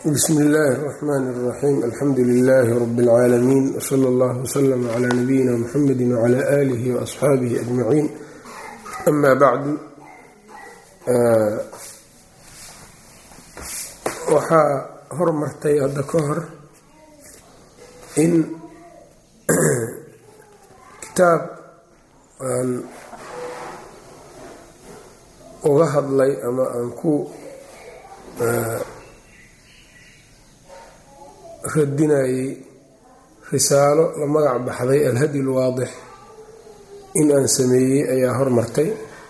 bsm illaahi الرxmn الرaxيim alxamdu lilaahi rb اlcaalamiin wslى اllah wslm clى nabiyina mxamedi wclى alihi وaصxaabihi ajmaciin ama bacdu waxaa hormartay hadda ka hor in kitaab aan uga hadlay ama aan ku radinayay risaalo la magac baxday alhadi lwaadix in aan sameeyey ayaa hormartay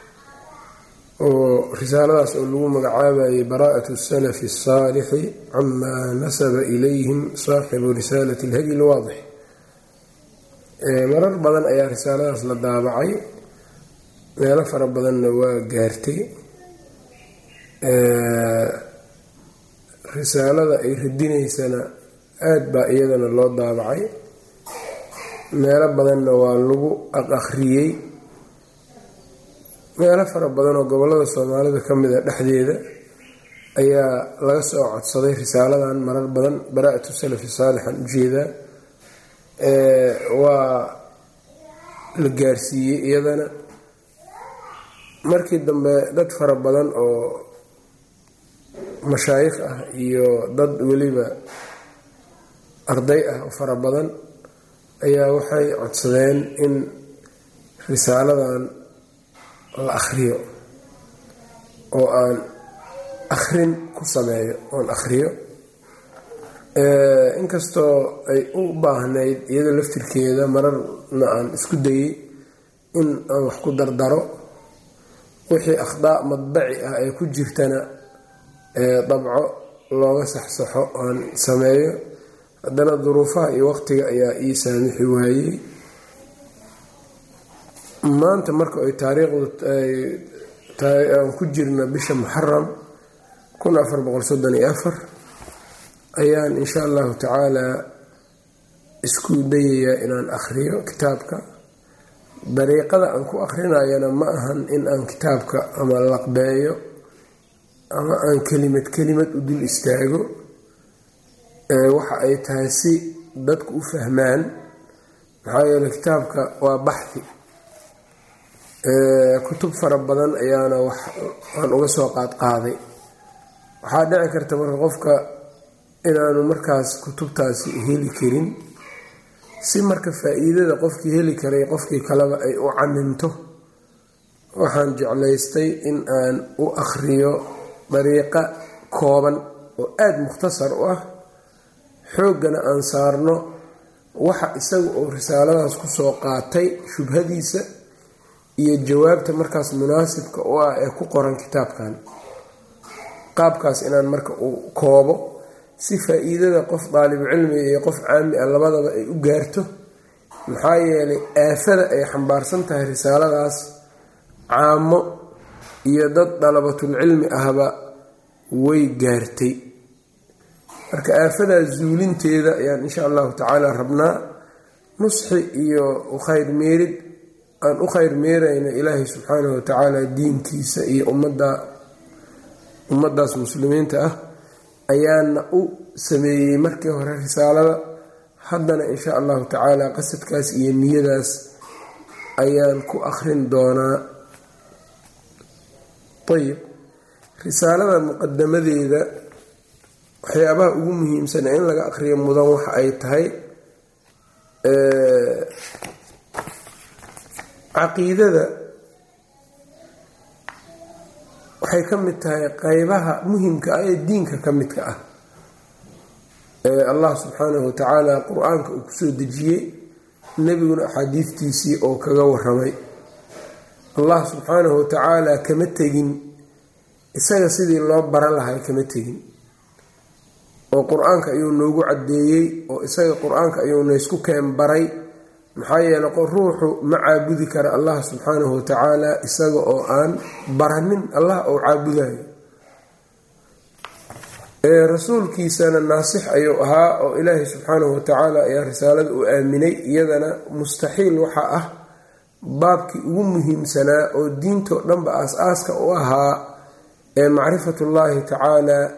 oo risaaladaas oo lagu magacaabayay baraa'at salafi الsaalixi camaa nasaba ilayhim saaxibu risaalati alhadi lwaadix marar badan ayaa risaaladaas la daabacay meelo fara badanna waa gaartay risaalada ay radinaysana aada baa iyadana loo daabacay meelo badanna waa lagu aqakhriyey meelo fara badan oo gobollada soomaalida ka mid a dhexdeeda ayaa laga soo codsaday risaaladan marar badan baraa-atu salafi saalixan ujeedaa waa la gaarsiiyey iyadana markii dambe dad fara badan oo mashaayikh ah iyo dad weliba arday ah oo fara badan ayaa waxay codsadeen in risaaladan la akhriyo oo aan akhrin ku sameeyo oon akhriyo inkastoo ay u baahnayd iyada laftirkeeda mararna aan isku dayey in aan wax ku dardaro wixii akhdaa madbaci ah ee ku jirtana dabco looga saxsaxo aan sameeyo haddana duruufaha iyo waqtiga ayaa ii saamixi waayey maanta marka ay taariikhdu aan ku jirna bisha muxaram kun afar boqol soddon iyo afar ayaan insha allahu tacaalaa isku dayayaa inaan akhriyo kitaabka dariiqada aan ku akhrinayana ma ahan in aan kitaabka ama laqbeeyo ama aan kelimad kelimad u dul istaago waxa ay tahay si dadku u fahmaan maxaa yeele kitaabka waa baxhi kutub fara badan ayaana wax aan uga soo qaadqaaday waxaa dhici karta marka qofka inaanu markaas kutubtaasi heli karin si marka faa-iidada qofkii heli karay qofkii kaleba ay u camimto waxaan jeclaystay in aan u akhriyo dariiqa kooban oo aada mukhtasar u ah xooggana aan saarno waxa isaga oo risaaladaas kusoo qaatay shubhadiisa iyo jawaabta markaas munaasibka u ah ee ku qoran kitaabkan qaabkaas inaan marka uu koobo si faa-iidada qof daalibu cilmiga iyo qof caami ah labadaba ay u gaarto maxaa yeelay aafada ay xambaarsan tahay risaaladaas caamo iyo dad dalabatul cilmi ahba way gaartay marka aafadaa zuulinteeda ayaan insha allahu tacaala rabnaa nusxi iyo ukhayr meerid aan u khayr meerayno ilaahay subxaanahu watacaala diinkiisa iyo ummadda ummaddaas muslimiinta ah ayaana u sameeyey markii hore risaalada haddana insha allahu tacaala qasadkaas iyo niyadaas ayaan ku akhrin doonaa ayib risaalada muqadamadeeda waxyaabaha ugu muhiimsan in laga aqriyo mudan waxa ay tahay caqiidada waxay ka mid tahay qeybaha muhimka ah ee diinka ka midka ah ee allah subxaanahu watacaala qur-aanka uu kusoo dejiyey nebiguna axaadiistiisii oo kaga waramay allah subxaanahu watacaala kama tegin isaga sidii loo baran lahay kama tegin oo qur-aanka ayuu noogu caddeeyey oo isaga qur-aanka ayuu naysku keen baray maxaa yeele ruuxu ma caabudi kara allah subxaanahu watacaala isaga oo aan baranin allah oo caabudayo rasuulkiisana naasix ayuu ahaa oo ilaahay subxaanahu watacaala ayaa risaalada u aaminay iyadana mustaxiil waxaa ah baabkii ugu muhiimsanaa oo diintoo dhanba aas-aaska u ahaa ee macrifatullaahi tacaala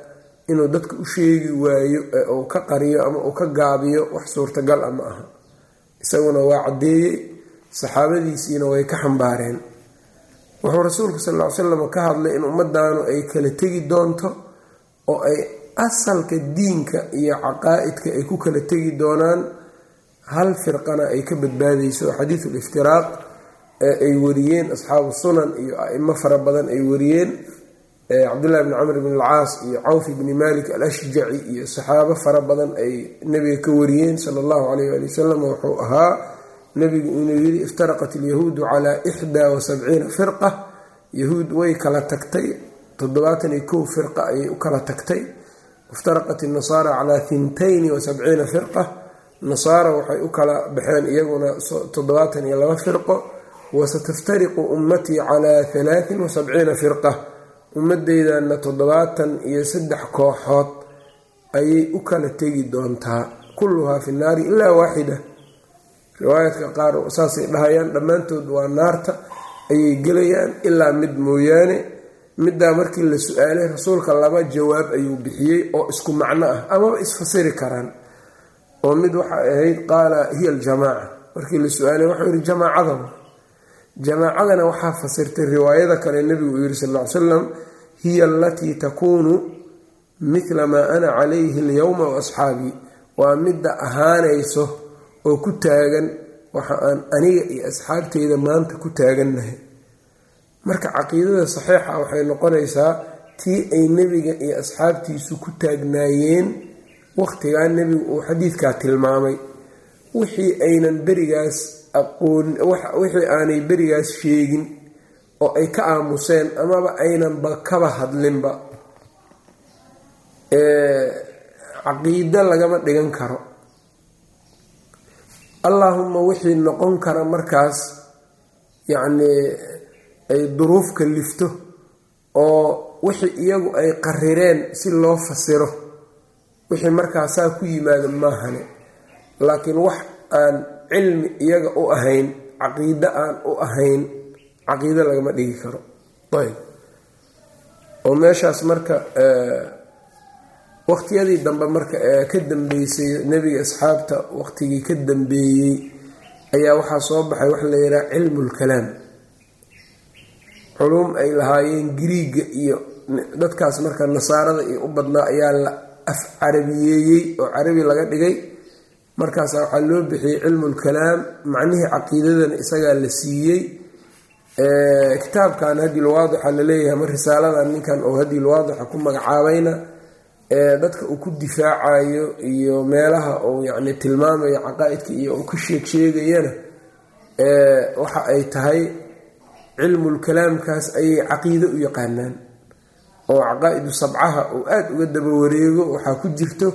inuu dadka u sheegi waayo ee uu ka qariyo ama uu ka gaabiyo wax suurtagal a ma aha isaguna waa caddeeyey saxaabadiisiina way ka xambaareen wuxuu rasuulku sal ll ly slam ka hadlay in ummadaanu ay kala tegi doonto oo ay asalka diinka iyo caqaa-idka ay ku kala tegi doonaan hal firqana ay ka badbaadayso xadiidu liftiraaq ee ay wariyeen asxaabu sunan iyo aimo fara badan ay wariyeen cabdullahi bni camr bn alcaas iyo cawf bni malik alashjaci iyo saxaabo fara badan ay nebiga ka wariyeen sala allahu calayh ali wasalam wuxuu ahaa nebigu inuu yidhi iftaraqat alyahuudu calaa ixdaa wa sabciina firqa yahuud way kala tagtay toddobaatan iyo kow firqa ayay u kala tagtay iftaraqat innasaara calaa hintayni wa sabciina firqa nasaara waxay u kala baxeen iyaguna toddobaatan iyo laba firqo wasataftariqu ummatii calaa halaatin wa sabciina firqa ummadeydanna toddobaatan iyo saddex kooxood ayay u kala tegi doontaa kulluhaa fi naari ilaa waaxida riwaayadka qaar saasay dhahayaan dhammaantood waa naarta ayay gelayaan ilaa mid mooyaane middaa markii la su-aalay rasuulka laba jawaab ayuu bixiyey oo isku macno ah amaba isfasiri karaan oo mid waxay ahayd qaala hiya aljamaaca markii la su-aalay waxuu yihi jamaacadaba jamaacadana waxaa fasirtay riwaayada kale nebigu uu yihi sal ll ly slam hiya alatii takuunu mithla maa ana calayhi alyowma wa asxaabii waa midda ahaanayso oo ku taagan waxa aan aniga iyo asxaabteyda maanta ku taagannahay marka caqiidada saxiixa waxay noqonaysaa tii ay nebiga iyo asxaabtiisu ku taagnaayeen waqtigaa nebigu uu xadiidkaa tilmaamay wixii aynan berigaas aqoon wixii aanay berigaas sheegin oo ay ka aamuseen amaba aynanba kaba hadlinba caqiido lagama dhigan karo allaahuma wixii noqon kara markaas yacnii ay duruuf kalifto oo wixii iyagu ay qarireen si loo fasiro wixii markaasaa ku yimaada maahane laakiin wax aan cilmi iyaga u ahayn caqiido aan u ahayn caqiido lagama dhigi karo ayb oo meeshaas marka waqtiyadii dambe marka ee ka dambeysay nebiga asxaabta waqtigii ka dambeeyey ayaa waxaa soo baxay waxa la yidhaha cilmulkalaam culum ay lahaayeen giriiga iyo dadkaas marka nasaarada iyo u badnaa ayaa la af carabiyeeyey oo carabi laga dhigay markaasa waxaa loo bixiyey cilmulkalaam macnihii caqiidadana isagaa la siiyey kitaabkan hadilwaadixa laleeyahay ama risaaladan ninkan oo hadilwaadixa ku magacaabayna dadka uu ku difaacayo iyo meelaha uu yacni tilmaamayo caqaa-idka iyo uu ka sheeg sheegayana waxa ay tahay cilmulkalaamkaas ayay caqiido u yaqaanaan oo caqaa-idu sabcaha uu aada uga daba wareego waxaa ku jirto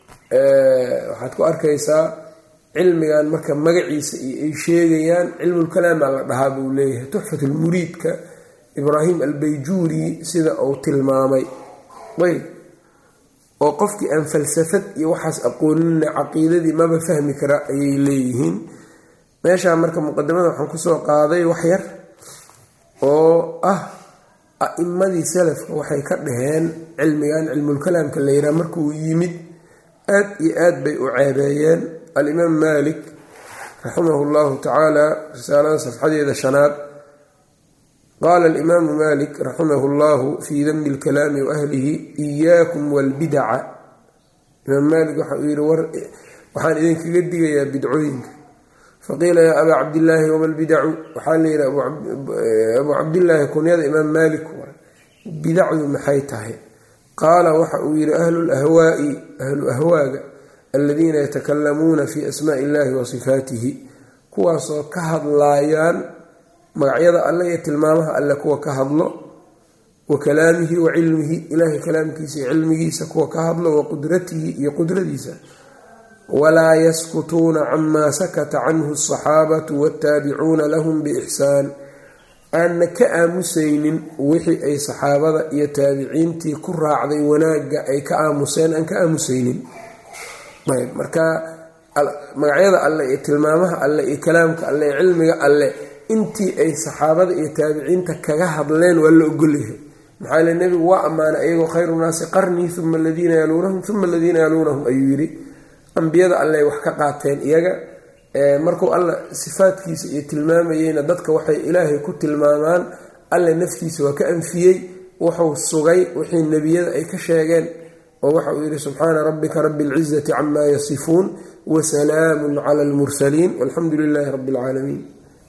waxaad ku arkaysaa cilmigan marka magaciisa iyo ay sheegayaan cilmulkalaamaa la dhahaa buu leeyahay tuxfatulmuriidka ibraahim albayjuuri sida uu tilmaamay ayb oo qofkii aan falsafad iyo waxaas aqoonina caqiidadii maba fahmi kara ayay leeyihiin meeshaa marka muqadimada waxaan kusoo qaaday wax yar oo ah a-imadii salafka waxay ka dhaheen cilmigan cilmulkalaamka la yidhaha markuu yimid aad iyo aad bay u ceebeeyeen alimaam malik raximahu llahu tacaala risaalada safxadeeda shanaad qaala alimaamu malik raximahu llahu fii dami lkalaami waahlihi iyaakum walbidaca imaam malik waxa uu yihi waxaan idinkaga digayaa bidcooyinka faqiila yaa abaa cabdillaahi wama lbidacu waxaa layihi abuu cabdillaahi kunyada imaam malik bidacdu maxay tahay qaala waxa uu yihi ahlu lahwaai ahlu ahwaaga aladiina yatakalamuuna fi asmaai illahi wa sifaatihi kuwaasoo ka hadlaayaan magacyada alle iyo tilmaamaha alle kuwa ka hadlo wa kalaamihi wa cilmihi ilaahay kalaamkiisa iyo cilmigiisa kuwa ka hadlo wa qudratihi iyo qudradiisa walaa yaskutuuna camaa sakata canhu asaxaabatu waataabicuuna lahum biixsaan aanna ka aamusaynin wixii ay saxaabada iyo taabiciintii ku raacday wanaagga ay ka aamuseen aan ka aamusaynin ayb marka magacyada alle iyo tilmaamaha alle iyo kalaamka alle iyo cilmiga alle intii ay saxaabada iyo taabiciinta kaga hadleen waa la ogolyahay maxaa yile nebigu waa ammaanay iyagoo khayru naasi qarnii uma aladiina yaluunahum uma aladiina yaluunahum ayuu yidhi ambiyada alleh wax ka qaateen iyaga markuu alla sifaadkiisa iyo tilmaamayeyna dadka waxay ilaahay ku tilmaamaan alle naftiisa waa ka anfiyey wuxuu sugay wixii nebiyada ay ka sheegeen oo waxa uu yidhi subxaana rabbika rabi اlcizati cama yasifuun wasalaamu cala almursaliin walxamdu lilaahi rabi اlcaalamiin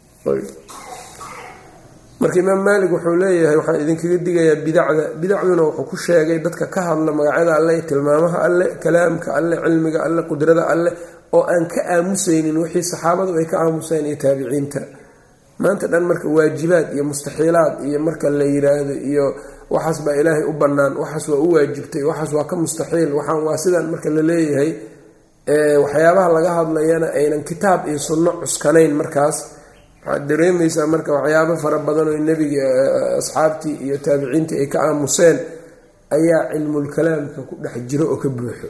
marka imaam maalik wuxuu leeyahay waxaan idinkaga digayaa bidacda bidacduna wuxuu ku sheegay dadka ka hadla magacyada alleh tilmaamaha alleh kalaamka alleh cilmiga alleh qudrada alleh oo aan ka aamusaynin wixii saxaabadu ay ka aamuseen iyo taabiciinta maanta dhan marka waajibaad iyo mustaxiilaad iyo marka la yiraahdo iyo waxaas baa ilaahay u bannaan waxaas waa u waajibtay waxaas waa ka mustaxiil waxaan waa sidaan marka la leeyahay waxyaabaha laga hadlayana aynan kitaab iyo sunno cuskanayn markaas waxaad dareemaysaa marka waxyaabo fara badan oo nebiga asxaabtii iyo taabiciintii ay ka aamuseen ayaa cilmulkalaamka ku dhex jiro oo ka buuxo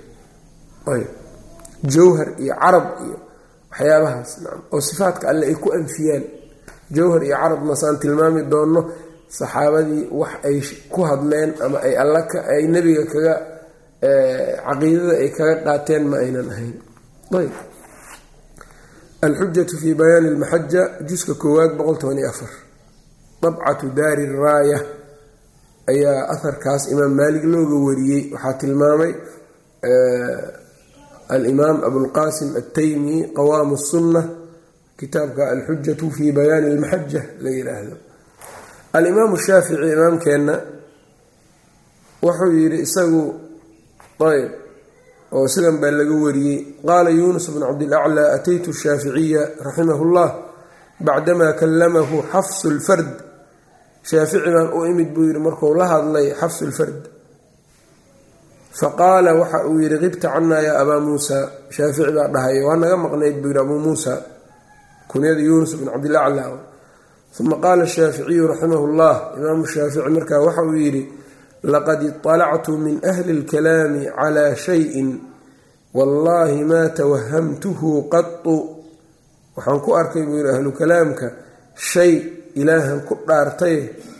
jawhar iyo carab iyo waxyaabahaas oo sifaadka alle ay ku anfiyaan jawhar iyo carab masaan tilmaami doonno saxaabadii wax ay ku hadleen ama ay alla ay nebiga kaga caqiidada ay kaga qaateen ma aynan ahayn ayb alxujatu fi bayaani lmaxaja juska koowaad dabcatu daari raaya ayaa aharkaas imaam maalig looga wariyey waxaa tilmaamay alimaam abulqasim altaymi qawaamu sunna kitaabka alxujatu fi bayaani lmaxaja la yiraahdo alimaamu shaafici imaamkeenna wuxuu yidhi isagu ayb oo sidan baa laga wariyey qaala yuunus bnu cabdilaclaa ataytu shaaficiya raximah llah bacdamaa kallamahu xafsu lfard shaafici baan u imid buu yidhi marku la hadlay xafsu lfard faqaala waxa uu yidhi qibta canaa yaa abaa muusa shaafici baa dhahay waa naga maqnayd buu yidhi abuu muusa kunyada yuunus bnu cabdilaclaa uma qaala shaaficiyu raximah llah imaamu shaafici markaa waxa uu yidhi laqad iطalactu min ahli اlkalaami calaa shayin wallahi maa tawahamtuhu qatu waxaan ku arkay buu yidhi ahlu kalaamka shay ilaahan ku dhaartay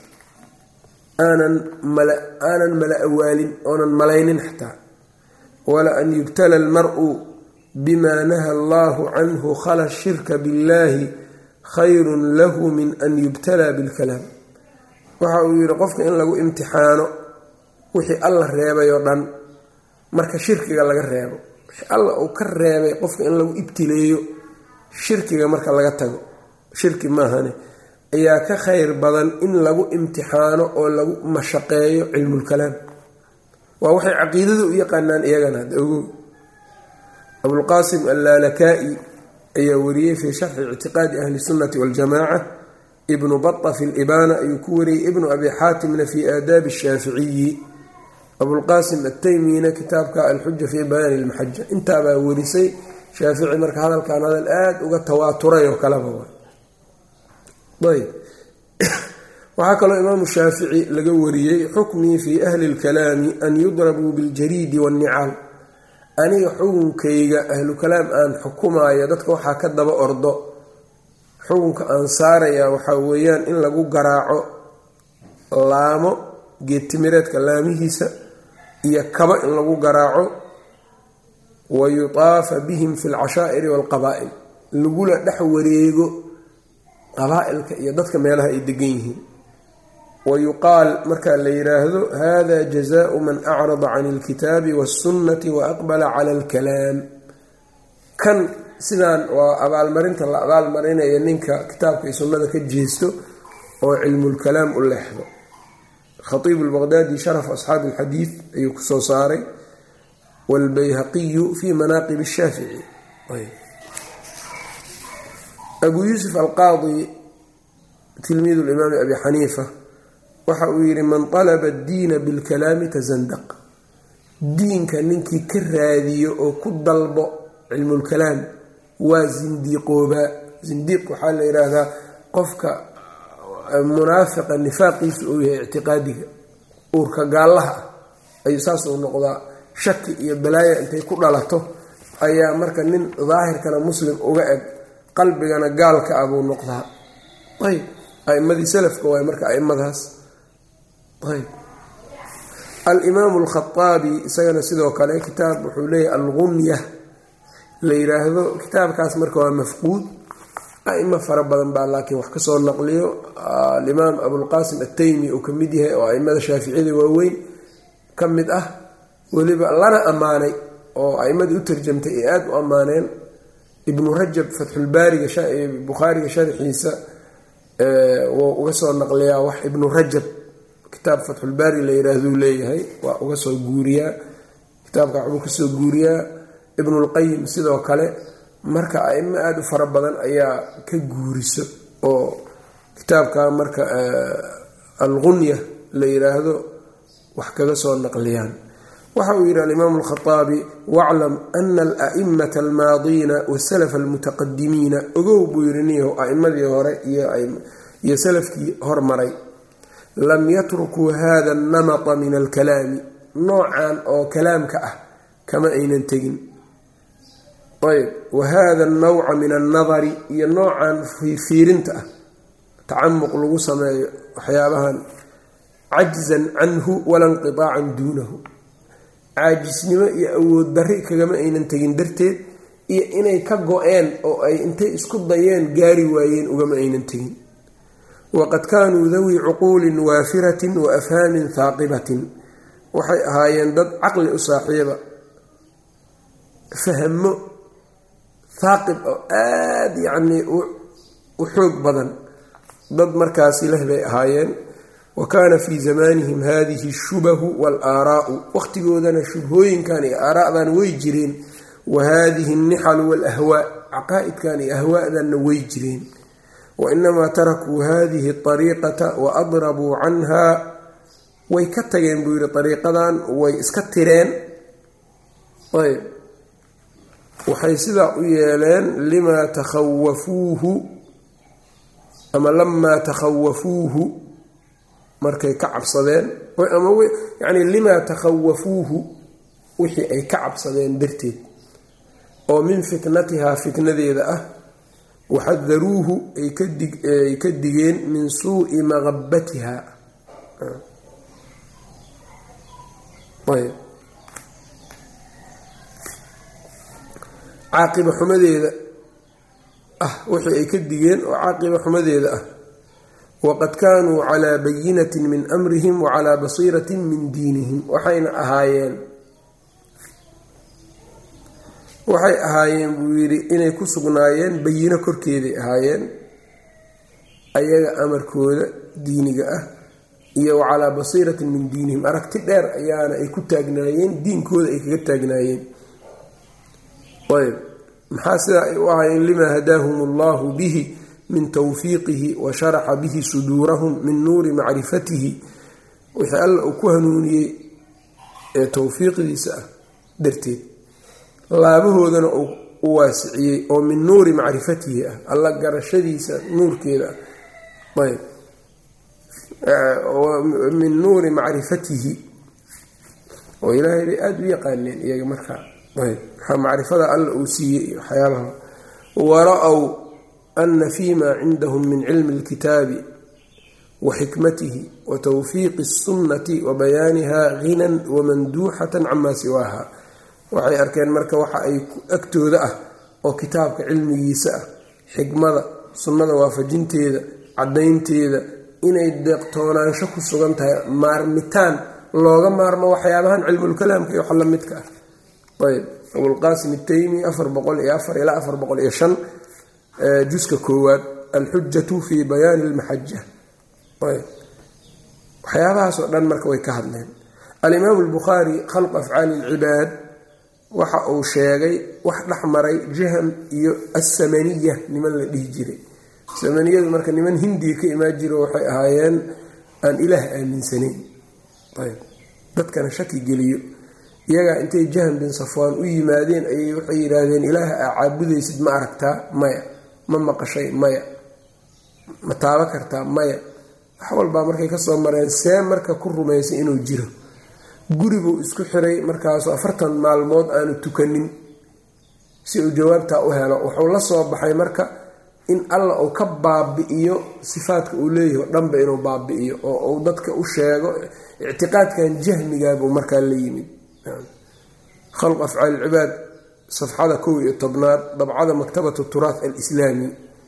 aanan aanan mala awaalin oonan malaynin xataa wala an yubtala almaru bima naha allahu canhu khala shirka biاllahi khayru lahu min an yubtala bilkalaam waxa uu yidhi qofka in lagu imtixaano wixii alla reebay oo dhan marka shirkiga laga reebo wixii alla uu ka reebay qofka in lagu ibtileeyo shirkiga marka laga tago shirki maahane ayaa ka khayr badan in lagu imtixaano oo lagu mashaqeeyo cilmulkalaam waa waxay caqiidada u yaqaanaan iyagana hadda ogow abulqaasim allaalakaa'i ayaa wariyey fii sharxi ictiqaadi ahli sunnati waljamaaca ibnu bata fi libaana ayuu ku wariyey ibnu abi xaatimna fi aadaabi shaaficiyi abulqaasim ataymina kitaabka alxuja fii bayaani lmaxaja intaabaa warisay shaafici marka hadalkan hadal aada uga tawaaturay oo kaleba ayb waxaa kaloo imaamu shaafici laga wariyey xukmii fii ahli lkalaami an yudrabuu biljariidi waannicaal aniga xukunkayga ahlu kalaam aan xukumaayo dadka waxaa ka daba ordo xukunka aan saarayaa waxaa weeyaan in lagu garaaco laamo geedtimireedka laamihiisa iyo kaba in lagu garaaco wa yutaafa bihim fi lcashaa'iri waalqabaa'il lagula dhex wareego qabaa-ilka iyo dadka meelaha ay degan yihiin wa yuqaal markaa la yiraahdo hada jazaau man acrada can ilkitaabi waasunnati wa aqbala cala alkalaam kan sidaan waa abaalmarinta la abaalmarinaya ninka kitaabka iyo sunnada ka jeesto oo cilmulkalaam u leexdo khatiibu lbaqdaadi sharaf asxaabi alxadiid ayuu kusoo saaray waalbayhaqiyu fii manaaqib shaafici abuu yuusuf alqaadi tilmiidu limaami abi xaniifa waxa uu yidhi man talaba addiina bilkalaami tasandaq diinka ninkii ka raadiyo oo ku dalbo cilmulkalaam waa zindiiqoobaa zindiiq waxaa la yidhaahdaa qofka munaafiqa nifaaqiisu uu yahay ictiqaadiga uurka gaallaha ah ayuu saas uu noqdaa shaki iyo balaaya intay ku dhalato ayaa marka nin daahirkana muslim uga eg qalbigana gaalka ah buu noqdaa ayb aimadii salafka waay marka aimadaas ayb alimaamu alkhaaabi isagana sidoo kale kitaab wuxuu leeyahy algunya la yiraahdo kitaabkaas marka waa mafquud aimo fara badan baa laakiin wax kasoo naqliyo alimaam abulqaasim ataymi uu kamid yahay oo aimada shaaficiyada waaweyn ka mid ah weliba lana ammaanay oo aimadii u tarjamtay ay aada u ammaaneen ibnu rajab fatxulbaariga bukhaariga sharxiisa wuu uga soo naqliyaa wax ibnu rajab kitaab fatxulbaari la yiraahduu leeyahay waa uga soo guuriyaa kitaabka waxbuu kasoo guuriyaa ibnulqayim sidoo kale marka aimo aada u fara badan ayaa ka guuriso oo kitaabka marka algunya la yiraahdo wax kaga soo naqliyaan waxa uu yidhi alimaamu alkhaaabi waclam ana alaimata almaadiina wasalaf almutaqadimiina ogow buu yidhi niyahow aimadii hore iyo salafkii hormaray lam yatrukuu hada annamata min alkalaami noocan oo kalaamka ah kama aynan tegin ayb wa hada annawca min annadari iyo noocan fiirinta ah tacamuq lagu sameeyo waxyaabahan cajzan canhu wala inqitaacan duunahu caajisnimo iyo awood darri kagama aynan tegin darteed iyo inay ka go-een oo ay intay isku dayeen gaari waayeen ugama aynan tegin waqad kaanuu dawi cuquulin waafiratin wa afhaamin haaqibatin waxay ahaayeen dad caqli u saaxiiba fahmo haaqib oo aada yacnii u xoog badan dad markaasi leh bay ahaayeen wa kaana fii zamaanihim hadihi shubahu waalaaraa'u waqhtigoodana shubhooyinkan iyo aaraa'dan way jireen wa hadihi alnixalu waalahwaa caqaa'idkan iyo ahwaadanna way jireen wainamaa tarakuu hadihi ariiqata wa adrabuu canha way ka tageen buu yidhi ariiqadan way iska tireen ayb waxay sidaa u yeeleen limaa takhawafuuhu ama lamaa takhawafuuhu markay ka cabsadeen ama yani limaa takhawafuuhu wixii ay ka cabsadeen darteed oo min fitnatihaa fitnadeeda ah waxadaruuhu ay ka digeen min suui maqabatiha caaqiba xumadeeda ah wixii ay ka digeen oo caaqiba xumadeeda ah waqad kaanuu calaa bayinatin min amrihim wa calaa basiiratin min diinihim waxayna ahaayeen waxay ahaayeen buu yidhi inay ku sugnaayeen bayino korkeeday ahaayeen ayaga amarkooda diiniga ah iyo wa calaa basiiratin min diinihim aragti dheer ayaana ay ku taagnaayeen diinkooda ay kaga taagnaayeen ayb maxaa sidaa ay u ahaayeen limaa hadaahum allahu bihi min tawfiiqihi wa sharaxa bihi suduurahum min nuuri macrifatihi wixii alla uu ku hanuuniyey ee towfiiqdiisa ah darteed laabahoodana uu u waasiciyey oo min nuuri macrifatihi ah alla garashadiisa nuurkeeda ah ayb min nuuri macrifatihi oo ilaahay bay aada u yaqaaneen iyaga markaa ayb maxaa macrifada alla uu siiyey iyo waxyaabaha wara-w ana fima cindahum min cilmi اlkitaabi wa xikmatihi wa tawfiiqi الsunnati wa bayaaniha ghinan wamanduuxatan cama siwaaha waxay arkeen marka waxa ay agtooda ah oo kitaabka cilmigiisa ah xikmada sunnada waafajinteeda caddaynteeda inay deeqtoonaansho ku sugan tahay maarmitaan looga maarmo waxyaabahan cilmulkalaamka iyo wax la midka ah ayb abulqaasim itaymi afar boqol iyo afar ilaa afar boqol iyo shan juska koowaad alxujatu fi bayaani lmaxaja ayb waxyaabahaas oo dhan marka way ka hadleen alimaamu albukhaari khalqu afcaali ilcibaad waxa uu sheegay wax dhex maray jaham iyo assamaniya niman la dhihi jiray samaniyadu marka niman hindiya ka imaan jiro waxay ahaayeen aan ilaah aaminsanayn ayb dadkana shaki geliyo iyagaa intay jahm bin safwaan u yimaadeen ayay waxay yidhaahdeen ilaaha aa caabudaysid ma aragtaa maya ma maqashay maya ma taabo kartaa maya wax walbaa markay kasoo mareen see marka ku rumaysay inuu jiro guribuu isku xiray markaasu afartan maalmood aanu tukanin si uu jawaabtaa u helo wuxuu la soo baxay marka in alla uu ka baabi'iyo sifaadka uu leeyahay o dhanba inuu baabi'iyo oo uu dadka u sheego ictiqaadkan jahmigaabuu markaa la yimid khalq afcaal ilcibaad safxada kow iyo tobnaad dabcada maktabat turaat alislaami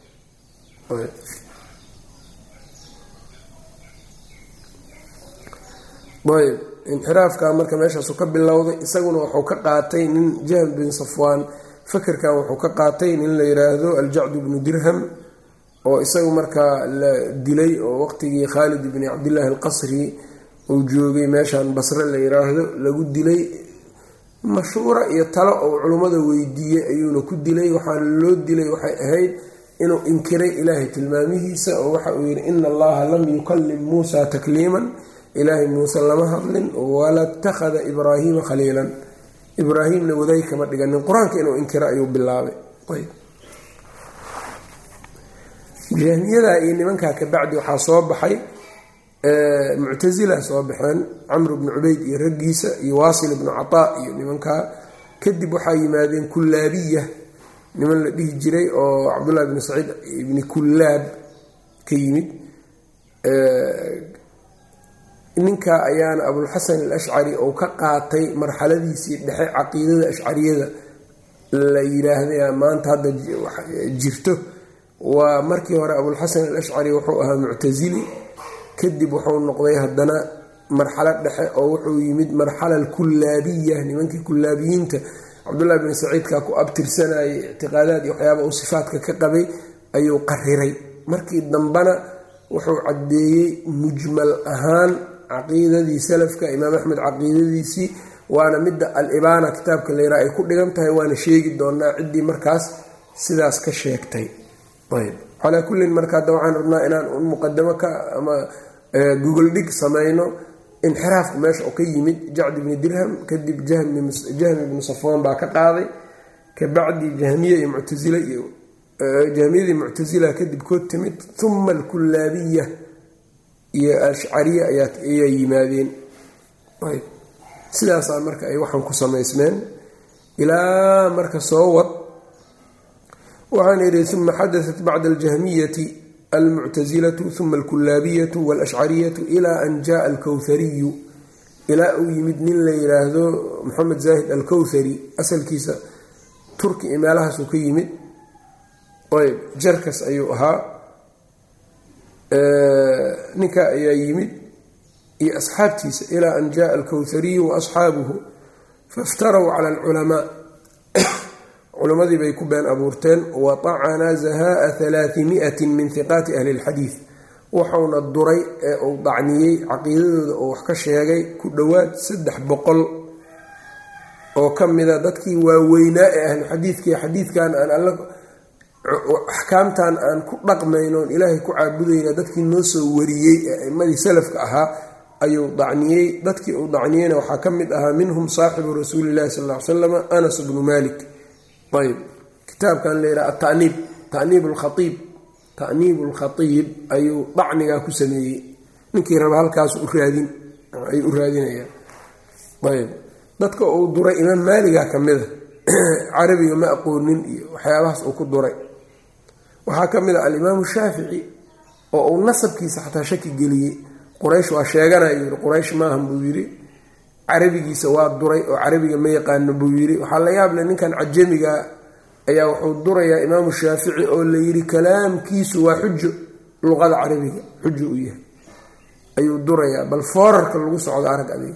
ayb inxiraafka marka meeshaasu ka bilowday isaguna wuxuu ka qaatay nin jahm bin safwaan fakerkan wuxuu ka qaatay nin la yiraahdo aljacdu bnu dirham oo isagu markaa la dilay oo waqtigii khaalid bni cabdillaahi alqasri uu joogay meeshan basre la yiraahdo lagu dilay mashhuura iyo talo oo culummada weydiiyey ayuuna ku dilay waxaana loo dilay waxay ahayd inuu inkiray ilaahay tilmaamihiisa oo waxa uu yidhi ina allaha lam yukallim muusa takliiman ilaahay muuse lama hadlin wala itakhada ibraahiima khaliilan ibraahimna waday kama dhiganin qur-aanka inuu inkiro ayuu bilaabay jahmiyada iyo nimankaa kabacdi waxaa soo baxay muctasila soo baxeen camr bnu cubayd iyo raggiisa iyo waasil ibnu cataa iyo nimankaa kadib waxaa yimaadeen kullaabiya niman la dhihi jiray oo cabdullahi bni saciid ibni kullaab ka yimid ninka ayaana abulxasan alashcari ou ka qaatay marxaladiisii dhexe caqiidada ashcariyada la yiraahday maanta hadda jirto waa markii hore abulxasan alashcari wuxuu ahaa muctasili kadib wuxuu noqday haddana marxalo dhexe oo wuxuu yimid marxala alkullaabiya nimankii kullaabiyiinta cabdullahi bni saciidka ku abtirsanayay ictiqaadaad iyo waxyaaba uu sifaadka ka qabay ayuu qariray markii dambena wuxuu caddeeyey mujmal ahaan caqiidadii salafka imaam axmed caqiidadiisii waana midda al-ibaana kitaabka layraa ay ku dhigan tahay waana sheegi doonaa ciddii markaas sidaas ka sheegtay ayb calaa kullin marka hadda waxaan rabnaa inaan muqadamo ka ama gogol dhig samayno inxiraafku meesha oo ka yimid jacd ibni dirham kadib jahmi ibnu safwaan baa ka qaaday kabacdi jahmiye iyo muctasile iyo jahmiyadii muctasila kadib kood timid uma alkullaabiya iyo ashcariya ayaa yimaadeen sidaasaa marka ay waxaan ku samaysmeen ilaa marka soo wad waxaan idhi uma xadaat bacda aljahmiyati almuctasilatu uma alkullaabiyatu walashcariyatu ilaa an jaaa alkowhariyu ilaa uu yimid nin la yiraahdo maxamed zaahid alkowthari asalkiisa turki iyo meelahaasuu ka yimid ayb jarkas ayuu ahaa ninka ayaa yimid iyo asxaabtiisa ilaa an jaaa alkowhariyu wa asxaabuhu faiftarow cala alculamaa culimmadii bay ku been abuurteen wa tacana zahaaa halaatimiatin min hiqaati ahli lxadiid wuxuuna duray ee uu dacniyey caqiidadooda oo wax ka sheegay ku dhowaad saddex boqol oo ka mida dadkii waaweynaa ee ahluxadiidkii xadiidkan aan alla axkaamtan aan ku dhaqmaynoon ilaahay ku caabudayna dadkii noo soo wariyey ee aimadii salafka ahaa ayuu dacniyey dadkii uu dacniyeyna waxaa ka mid ahaa minhum saaxibu rasuuli llahi sal l salam anas bnu malik ayb kitaabkan layidhaha ataniib taniib lkhaiib ta'niib lkhatiib ayuu dacnigaa ku sameeyey ninkii raba halkaas uraadin ay u raadinayaan ayb dadka uu duray imaam maaliga ka mida carabiga ma aqoonin iyo waxyaabahaas uu ku duray waxaa ka mid a alimaamu shaafici oo uu nasabkiisa xataa shaki geliyey quraysh waa sheeganaya yii quraysh maahan buu yidhi carabigiisa waa duray oo carabiga ma yaqaano buu yidhi waxaa la yaable ninkan cajamiga ayaa wuxuu durayaa imaamu shaafici oo la yidhi kalaamkiisu waa xujo luqada carabiga xujo u yahay ayuu durayaa bal foorarka lagu socdo arag adig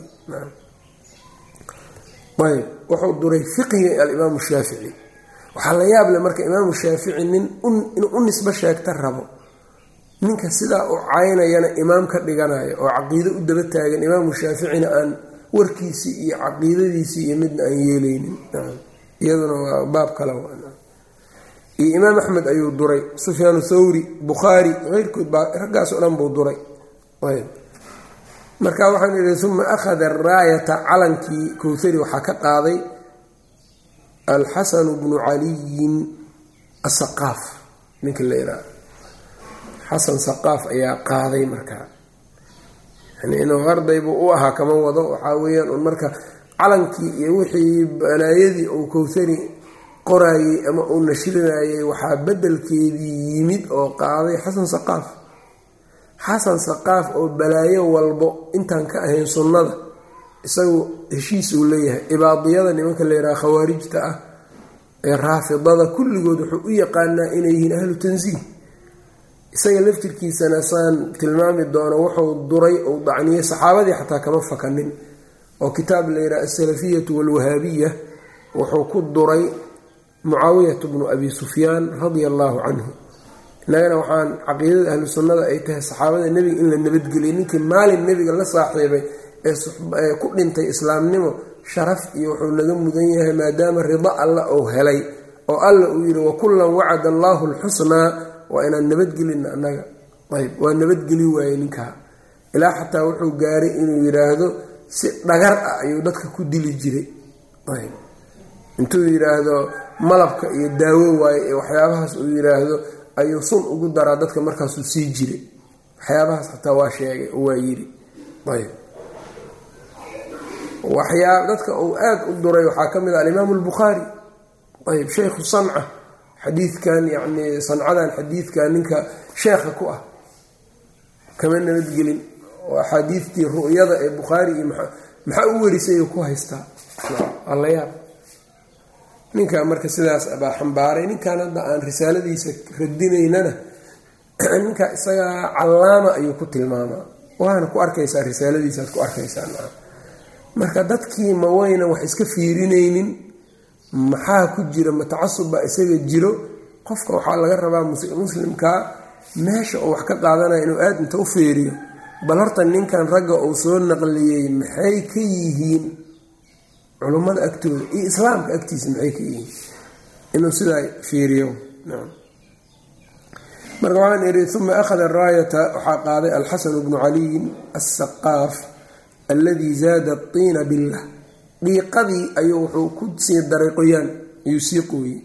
ayb wuxuu duray fiqiga alimaamu shaafici waxaa la yaable marka imaamu shaafici nin inuu u nisbo sheegta rabo ninka sidaa u caynayana imaam ka dhiganaya oo caqiido u daba taagan imaamu shaaficina aan warkiisii iyo caqiidadiisii iyo midna aan yeeleynin iyaduna waa baab kale iyo imaam axmed ayuu duray sufyaan thawri bukhaari keyrkood baa raggaasoo dhan buu duray marka waxaan idhi uma akhada araayata calankii kowthari waxaa ka qaaday alxasanu bnu caliyin asaqaaf ninka la yidhaha xasan saqaaf ayaa qaaday markaa yani inuu ardaybuu u ahaa kama wado waxaa weeyaan un marka calankii iyo wixii balaayadii uu kowthari qoraayey ama uu nashrinayay waxaa bedelkeedii yimid oo qaaday xasan saqaaf xasan saqaaf oo balaayo walbo intaan ka ahayn sunnada isagu heshiis uu leeyahay ibaadiyada nimanka layidhaha khawaarijta ah ee raafidada kulligood wuxuu u yaqaanaa inay yihiin ahlu tansiih isaga laftirkiisana saan tilmaami doono wuxuu duray uu dacniyey saxaabadii xataa kama fakanin oo kitaab layidhaha asalafiyatu walwahaabiya wuxuu ku duray mucaawiyatu bnu abi sufyaan radia allaahu canhu innagana waxaan caqiidada ahlu sunnada ay tahay saxaabada nebiga in la nabadgeliyay ninkii maalin nebiga la saaxiibay ee ku dhintay islaamnimo sharaf iyo wuxuu naga mudan yahay maadaama rido alla uu helay oo alla uu yidhi wakullan wacada allaahu alxusnaa waa inaan nabadgelina annaga ayb waa nabadgeli waayey ninkaa ilaa xataa wuxuu gaaray inuu yidhaahdo si dhagar ah ayuu dadka ku dili jiray ayb intuu yidhaahdo malabka iyo daawo waaye ee waxyaabahaas uu yidhaahdo ayuu sun ugu daraa dadka markaasuu sii jiray waxyaabahaas xataa waa sheegay oo waa yidhi ayb waxyaa dadka uu aada u duray waxaa ka mid ah alimaamu albukhaari ayb sheykhu sanca xadiidkan yacni sancadan xadiidkan ninka sheekha ku ah kama nabadgelin oo axaadiidtii ru'yada ee bukhaari iyo maxaa u werisay ku haystaa alla yaab ninkaa marka sidaas baa xambaaray ninkan hadda aan risaaladiisa radinaynana ninka isagaa callaama ayuu ku tilmaamaa waana ku arkaysaa risaaladiisaad ku arkaysaa marka dadkii ma waynan wax iska fiirinaynin maxaa ku jira ma tacasub baa isaga jiro qofka waxaa laga rabaa muslimkaa meesha uu wax ka qaadanaya inuu aada inta u feeriyo bal horta ninkan ragga uu soo naqliyey maxay ka yihiin culummada agtooda iyo islaamka agtiisa maxay ka yihiin inuu sidaa fiiriyo marka waxaan ihi uma akhada raayata waxaa qaaday alxasanu bnu caliyin asaqaaf alladii zaada tiina billah dhiiqadii ayuu wuxuu ku sii daray qoyaan ayuu sii qooyey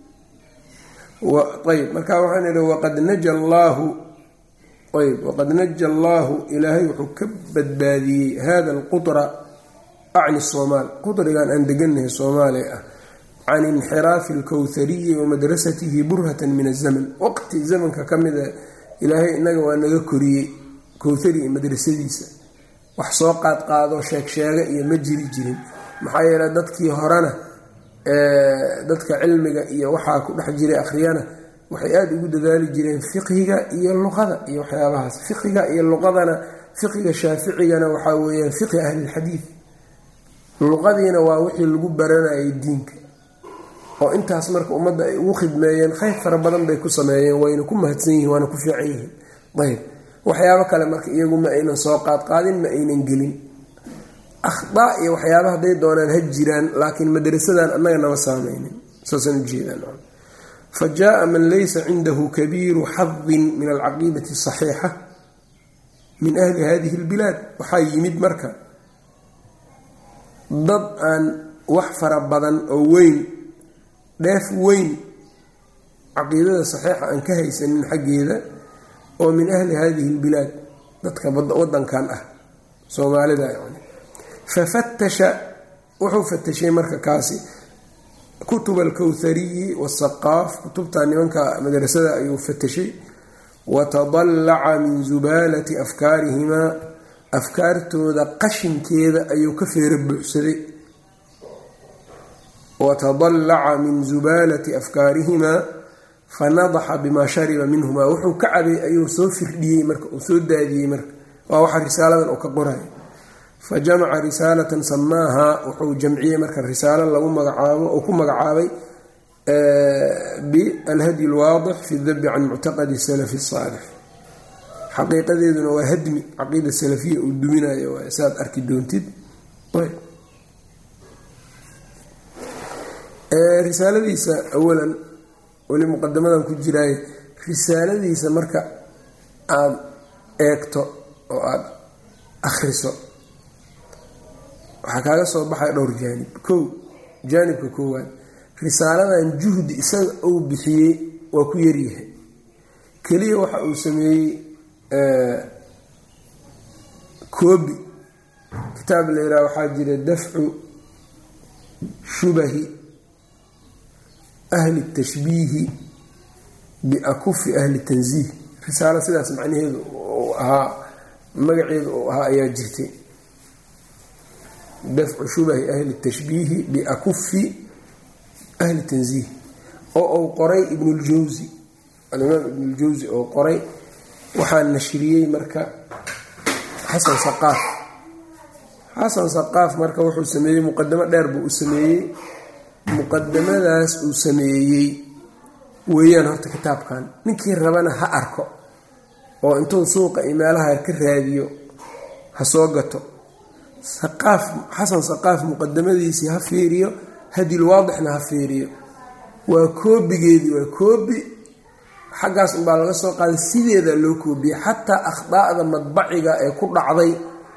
ayb marka waxaan idhi waqad naja allaahu ayb waqad naja allaahu ilaahay wuxuu ka badbaadiyey hada alqutra acni soomaal qutrigan aan deganahay soomaaliya ah can inxiraafi alkowthariyi wa madrasatihi burhatan min azaman waqti zamanka ka mida ilaahay inaga waa naga koriyey kowthari iyo madrasadiisa wax soo qaadqaado sheegsheega iyo ma jiri jirin maxaa yeele dadkii horena dadka cilmiga iyo waxaa ku dhex jiray akhriyana waxay aada ugu dadaali jireen fiqhiga iyo luqada iyo waxyaabahaas fiqhiga iyo luqadana fiqhiga shaaficigana waxaa weeyaan fiqhi ahlilxadiid luqadiina waa wixii lagu baranayay diinka oo intaas marka ummadda ay ugu khidmeeyeen khayr fara badan bay ku sameeyeen wayna ku mahadsan yihiin waana ku fiican yihiin ayb waxyaabo kale marka iyagu ma aynan soo qaadqaadin ma aynan gelin akhdaa iyo waxyaaba hadday doonaan ha jiraan laakiin madrasadan annaga nama saameynin saasaan ujeedaan fa jaaa man laysa cindahu kabiiru xadin min alcaqiidati asaxiixa min ahli hadihi albilaad waxaa yimid marka dad aan wax fara badan oo weyn dheef weyn caqiidada saxiixa aan ka haysanin xaggeeda oo min ahli hadihi albilaad dadka wadankan ah soomaalida yani fafatasha wuxuu fatashay marka kaasi kutub alkowthariyi wasaqaaf kutubta nimanka madrasada ayuu fatashay watadallaca min zubaalati afkaarihimaa afkaartooda qashinkeeda ayuu ka feera buuxsaday watadallaca min zubaalati afkaarihimaa fanadaxa bimaa shariba minhumaa wuxuu ka cabay ayuu soo firdhiyey marka uu soo daadiyey marka waa waxa risaaladan uu ka qorayo fa jamaca risaalatan samaaha wuxuu jamciyey marka risaalo lagu magacaabo uu ku magacaabay bialhadyi alwaadix fi dabi can muctaqadi salafi saalix xaqiiqadeeduna waa hadmi caqiida salafiya uu duminayo waay saaad arki doontid risaaladiisa awalan weli muqadamadan ku jiraaye risaaladiisa marka aada eegto oo aada akhriso waxaa kaaga soo baxaya dhowr jaanib kow jaanibka koowaad risaaladan juhdi isaga uu bixiyey waa ku yaryahay keliya waxa uu sameeyey koobi kitaab la yidhaha waxaa jira dafcu shubahi ahli tashbiihi biakufi ahli tanziih risaalo sidaas macnaheedu uu ahaa magaceedu uu ahaa ayaa jirtay dafcu shubahi ahli tashbiihi biakufi ahli tanziih oo uu qoray ibnuljawsi alimaam ibnuljawsi oo qoray waxaa nashriyey marka xasan saqaaf xasan saqaaf marka wuxuu sameeyey muqadamo dheer buu u sameeyey muqadamadaas uu sameeyey weeyaan horta kitaabkan ninkii rabana ha arko oo intuu suuqa iyo meelaha ka raadiyo ha soo gato saqaaf xasan saqaaf muqadamadiisii ha fiiriyo hadil waadixna ha fiiriyo waa koobigeedii waa koobi xaggaas unbaa laga soo qaaday sideeda loo koobiyey xataa akhdaa'da madbaciga ee ku dhacday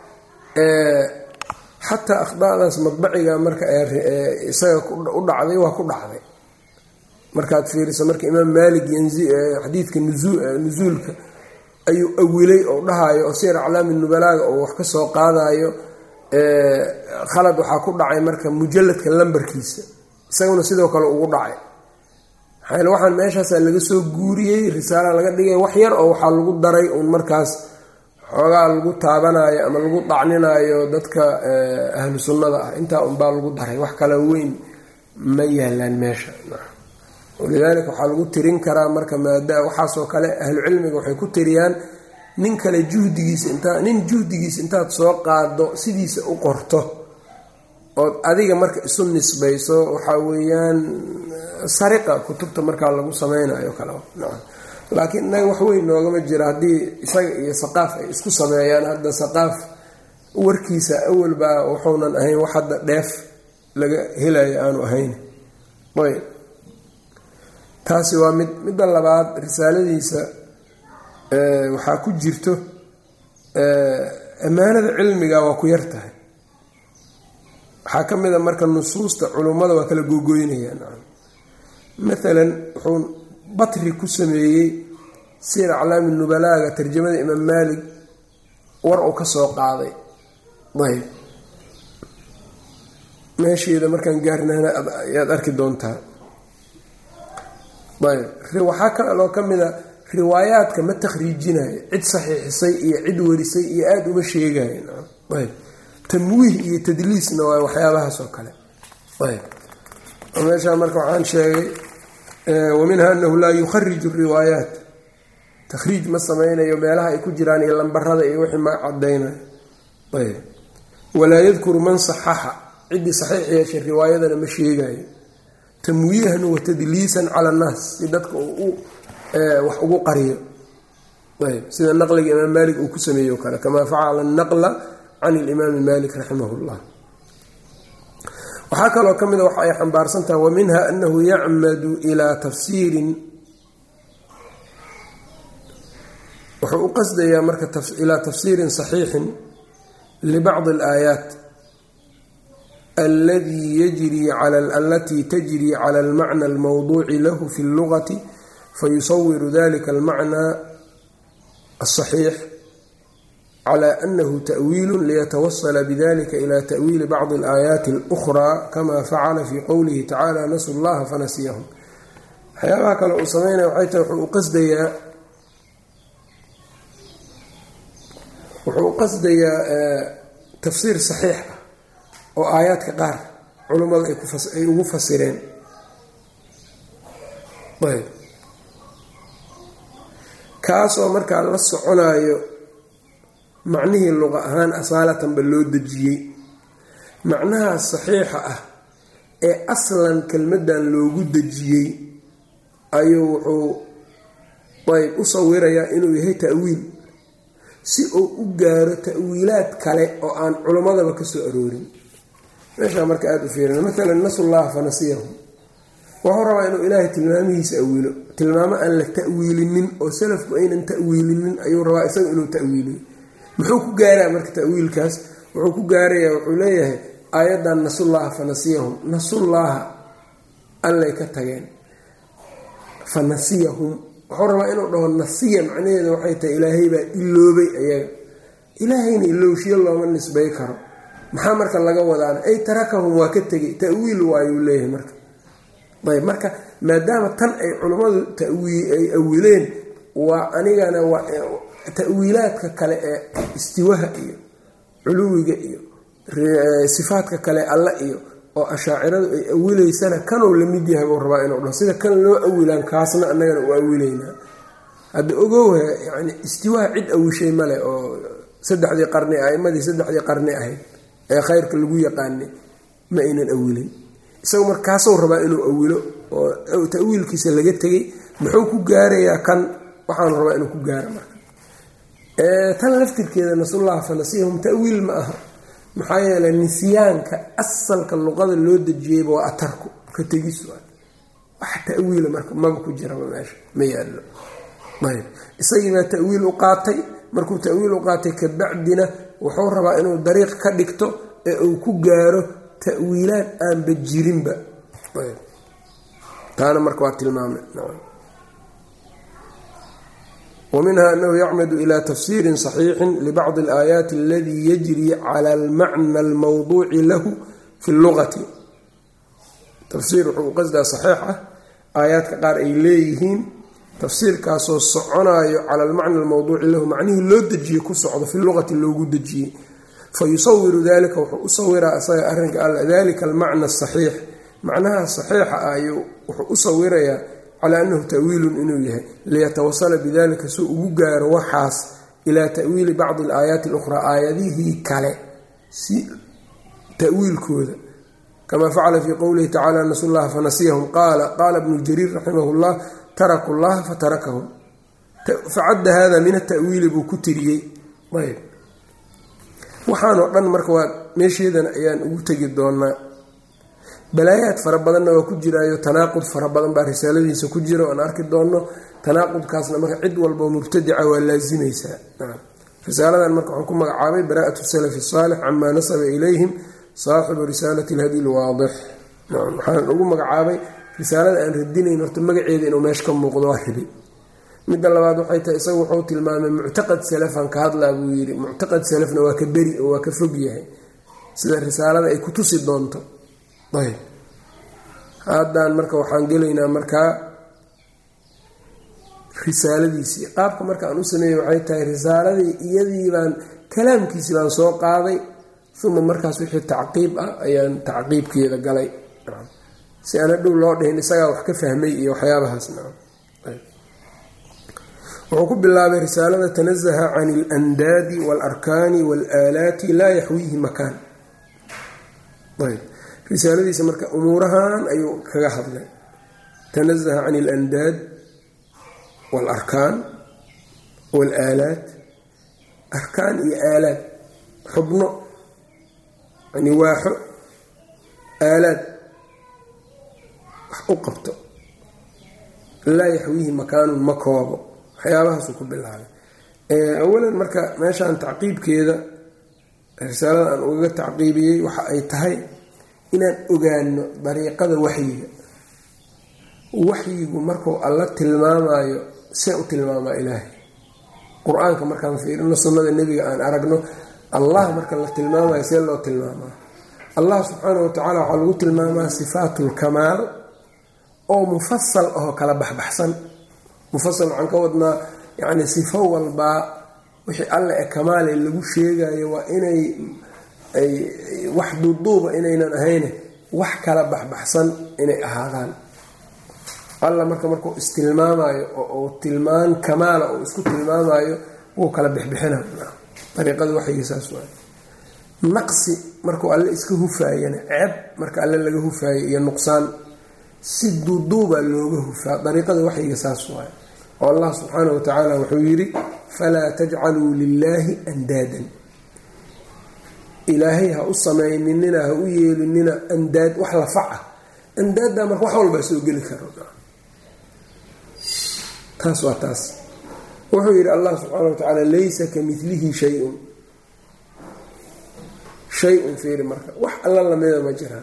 xataa akhdaadaas madbaciga marka isaga u dhacday waa ku dhacday markaad fiiriso marka imaam maalik xadiidka nusuulka ayuu awilay oo dhahayo oo sir aclaami nubalaaga oo wax ka soo qaadayo khalad waxaa ku dhacay marka mujalladka lambarkiisa isaguna sidoo kale ugu dhacay maxaa waxaan meeshaasaa laga soo guuriyey risaala laga dhigay wax yar oo waxaa lagu daray uun markaas xoogaa lagu taabanayo ama lagu dhacninayo dadka ahlu sunnada ah intaa unbaa lagu daray wax kale weyn ma yaalaan meesha walidaalika waxaa lagu tirin karaa marka maada waxaasoo kale ahlu cilmiga waxay ku tiriyaan nin kale juhdigiisa intaa nin juhdigiisa intaad soo qaado sidiisa u qorto ood adiga marka isu nisbayso waxaa weeyaan sariqa kutubta markaa lagu sameynayo kale laakiin innaga wax weyn noogama jira haddii isaga iyo saqaaf ay isku sameeyaan hadda saqaaf warkiisa awalbaa wuxuunan ahayn wax hadda dheef laga helayo aanu ahayn ayb taasi waa mid midda labaad risaaladiisa waxaa ku jirto ammaanada cilmiga waa ku yar tahay waxaa ka mid a marka nusuusta culummada waa kala googoynayaan maalan wuxuu batri ku sameeyey sir aclaami nubalaaga tarjamada imaam maalik war uu ka soo qaaday ayb meesheeda markaan gaarnana ayaad arki doontaa ayb waxaa kaloo ka mid a riwaayaadka ma takhriijinayo cid saxiixisay iyo cid warisay iyo aada uma sheegayo ayb tamwiih iyo tadliisna waa waxyaabahaas oo kale ayb meeshaa marka waxaan sheegay waminha anahu laa yukhariju riwaayaat takhriij ma sameynayo meelaha ay ku jiraan iyo lambarada iyo wixii ma cadaynayo ayb walaa yadkuru man saxaxa ciddii saxiix yeeshay riwaayadana ma sheegayo tamwiihan wa tadliisan cala annaas si dadka uu wax ugu qariyo ayb sida naqliga imaam maalik uu ku sameeyo kale kamaa facala naqla can ilimaami malik raximah llah waxaa kaloo ka mida waxa ay xambaarsan tahay wa minha anahu yacmadu ilaa tafsiirin wuxuu u qasdayaa marka ilaa tafsiirin saxiixin libacdi alaayaat alatii tajri cala almacna almawduuci lahu fi اllugati fayusawiru dalika almacna aلصaxiix clى anahu taأwiil liyatawasla bidalika ila taأwiili bacضi اlaayaati اlأkhraa kama facala fi qowlihi tacala nasu llaha fanasiyahum waxyaabaha kale uu sameynaya waxay tahay wuxuu u qasdayaa wuxuu u qasdayaa tafsiir saxiix ah oo aayaadka qaar culummada ay ugu fasireen ayb kaasoo markaa la soconayo macnihii luqa ahaan asaalatanba loo dejiyey macnahaas saxiixa ah ee aslan kelmaddan loogu dejiyey ayuu wuxuu ayb u sawirayaa inuu yahay ta'wiil si uu u gaaro ta'wiilaad kale oo aan culimmadaba ka soo aroorin meeshaa marka aada u fiirina maalan nasullaha fanasiyahum wuxuu rabaa inuu ilaahay tilmaamihiisa awilo tilmaamo aan la ta'wiilinin oo salafku aynan ta'wiilinin ayuu rabaa isaga inuu ta'wiiliyo muxuu ku gaaraa marka ta'wiilkaas wuxuu ku gaarayaa wuxuu leeyahay aayaddan nasullaha fanasiyahum nasullaaha allay ka tageen fanasiyahum wuxuu rabaa inuu dhaho nasiya macnaheeda waxay tahay ilaahay baa iloobay ayaga ilaahayna ilowshiyo looma nisbay karo maxaa marka laga wadaana ay tarakahum waa ka tegay ta'wiil waayuu leeyahay marka ayb marka maadaama tan ay culummadu ay awileen waa anigana ta'wiilaadka kale ee istiwaha iyo culuwiga iyo sifaadka kale alla iyo oo ashaaciradu ay awilaysana kanuu la mid yahay buu rabaa inuu dhaho sida kan loo awilaan kaasna annagana u awilaynaa hadda ogowha yani istiwaha cid awishay male oo saddexdii qarni aimadii saddexdii qarni ahayd ee khayrka lagu yaqaanay ma aynan awilin isaga markaasuu rabaa inuu awilo oo tawiilkiisa laga tegay muxuu ku gaarayaa kan waxaanu rabaa inuu ku gaaro marka tan laftirkeeda nasullaha fanasiyahum tawiil ma aha maxaa yeelay nisyaanka asalka luqada loo dejiyeyba waa atarku ka tegis wax tawiila marka maba ku jiraba meesha ma yaallo ayb isagiibaa tawiil u qaatay markuu tawiil u qaatay kabacdina wuxuu rabaa inuu dariiq ka dhigto ee uu ku gaaro tawiilaad aanba jirinba taana marka waa tilmaamay ومنها أنه يعمد إلى تفسير صحيح لبعض الآيات الذي يجري على المعنى الموضوع له في اللغة تفسير qصda صحيixa aayaadka qaar ay leeyihiin tafsiirkaasoo soconayo cala almacna almawduuci lahu macnihii loo dejiyey ku socdo fi luqati loogu dejiyey fayusawiru dalika wuxuu u sawiraa isaga arrinka alla dalika almacna asaxiix macnaha saxiixa ah ayuu wuxuu u sawirayaa calaa annahu ta'wiilun inuu yahay liyatawasala bidalika suu ugu gaaro waxaas ilaa ta'wiili bacdi alaayaati alukhraa aayadihii kale si ta'wiilkooda kama facala fii qowlihi tacala nasu llaha fanasiyahum qaala qaala bnu jariir raximah llah taraku llaha fatarakahum facadda hada min atawiili buu ku tiriyey ayb waxaanoo dhan marka waa meesheedana ayaan ugu tegi doonaa balaayaad fara badanna waa ku jiraayo tanaaqud fara badan baa risaaladiisa ku jira oan arki doonno tanaaqudkaasna marka cid walbao mubtadica waa laazimaysaa risaaladan marka wuxuu ku magacaabay bara'atu salafi saalix camaa nasaba ilayhim saaxibu risaalati alhadi lwaadix waxaan ugu magacaabay risaalada aan radinayn horta magaceeda inuu meesha ka muuqdo waa ribi midda labaad waxay tahay isagu wuxuu tilmaamay muctaqad salafan ka hadlaa buu yidhi muctaqad salafna waa ka beri oo waa ka fog yahay sida risaalada ay ku tusi doonto ayb haddaan marka waxaan gelaynaa markaa risaaladiisii qaabka marka aan u sameeyey waxay tahay risaaladii iyadii baan kalaamkiisii baan soo qaaday uma markaas wixii tacqiib ah ayaan tacqiibkeeda galay si aan hadhow loo dhihin isagaa wax ka fahmay iyo waxyaabahaas wuxuu ku bilaabay risaalada tanazaha can alandaadi waalarkaani waalaalaati laa yaxwiihi makaan ayb risaaladiisa marka umuurahan ayuu kaga hadlay tanazaha can alandaad waalarkaan waalaalaat arkaan iyo aalaad xubno yani waaxo aalaad wax u qabto laa yaxwiihi makaanun ma koobo waxyaabahaasuu ku bilaabay awalan marka meeshaan tacqiibkeeda risaalada aan ugaga tacqiibiyey waxa ay tahay inaan ogaano dariiqada waxyiga waxyigu markuu alla tilmaamayo see u tilmaamaa ilaahay qur-aanka markaan fiirino sunnada nebiga aan aragno allah marka la tilmaamayo see loo tilmaamaa allah subxaana wa tacaala waxaa lagu tilmaamaa sifaatlkamaal oo mufasal ahoo kala baxbaxsan mufasal waxaan ka wadnaa yacni sifo walbaa wixii alle ee kamaale lagu sheegayo waa inay ay wax duuduuba inaynan ahayne wax kala baxbaxsan inay ahaadaan alla marka markuu istilmaamayo oo uu tilmaan kamaala uu isku tilmaamayo wuu kala bixbixina dariiqada waxyigiisaas waa naqsi markuu alle iska hufaayana ceeb marka alle laga hufaayo iyo nuqsaan si duuduuba looga hufaa dariiqada waxyiga saas waay oo allah subxaana wa tacaala wuxuu yidhi falaa tajcaluu lilaahi andaadan ilaahay ha u samayninina ha u yeelinina andaad wax lafaca andaadda marka wax walbaa soo geli karo taas waa taas wuxuu yidhi allah subxaana wa tacaala laysa ka milihi shay-un shay-un fiiri marka wax alla lamida ma jiraan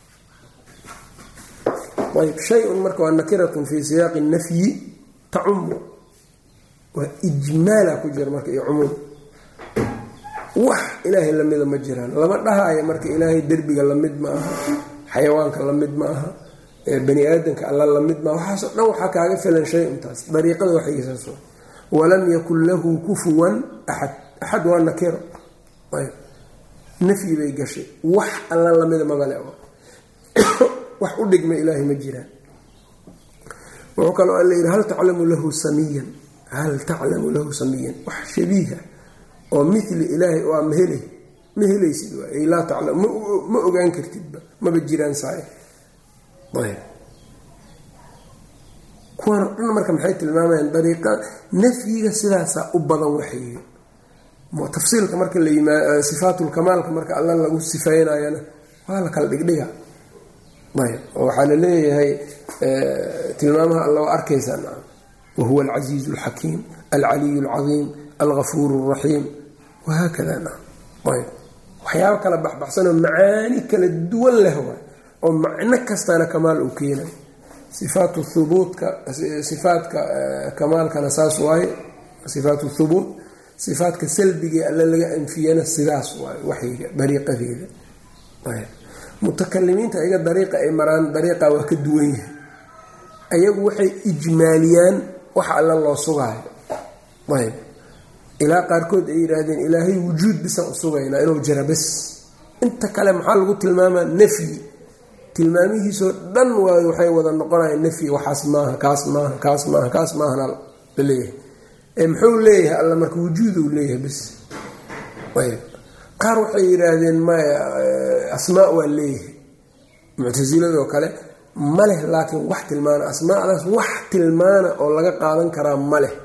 ayb shay-un marka waa nakiratun fii siyaaqi nafyi tacumu waa ijmaala ku jira marka iyo cumuum wax ilaahay lamida ma jiraan lama dhahaayo marka ilaahay derbiga lamid ma aha xayawaanka lamid ma aha bani aadamka alla lamid maa waxaasoo dhan waxaa kaaga filan shay intaas dariiqada waxgiisaas walam yakun lahu kufuwan axad axad waa nakiro nafyi bay gashay wax alla lamida mabale wax u dhigma ilaahay ma jiraan wuxuu kaloo alla yidhi hal taclamu lahu samiyan hal taclamu lahu samiyan wax shabiiha oo mili ilaahay oo ma helay ma helaysid waay laa taclam ma ogaan kartidba maba jiraan saay ayb kuwan o dhan marka maxay tilmaamayaan dariiqa nafyiga sidaasaa u badan waxay tafsiilka marka la yimaa sifaatulkamaalka marka alla lagu sifeynayana waa la kala dhigdhiga ayb oo waxaa la leeyahay tilmaamaha alla waa arkaysaa naam wahuwa alcasiizu alxakiim alcaliyu alcadiim algafuur alraxiim wahaakada naam ayb waxyaabo kala baxbaxsanoo macaani kala duwan leh waay oo macno kastana kamaal uu keenay sifaatu hubuutka sifaatka kamaalkana saas waaye sifaatu thubuut sifaatka salbigae alle laga anfiyana sidaas waaye waxyiga dariiqadeeda mutakalimiinta ayaga dariiqa ay maraan dariiqa waa ka duwan yahay ayagu waxay ijmaaliyaan wax alle loo sugaayo ayb ilaa qaarkood ay yidhaahdeen ilaahay wujuud bisaan u sugaynaa inuu jira bes inta kale maxaa lagu tilmaamaa nafyi tilmaamihiisoo dhan waay waxay wada noqonayaan nafyi waxaas maaha kaas maaha kaas maaha kaas maahana la leeyahay ee muxuu leeyahay alla marka wujuuduu leeyahay bes ayb qaar waxay yidhaahdeen maya asmaa waa leeyahay muctasiladoo kale ma leh laakiin wax tilmaana asmaadaas wax tilmaana oo laga qaadan karaa ma leh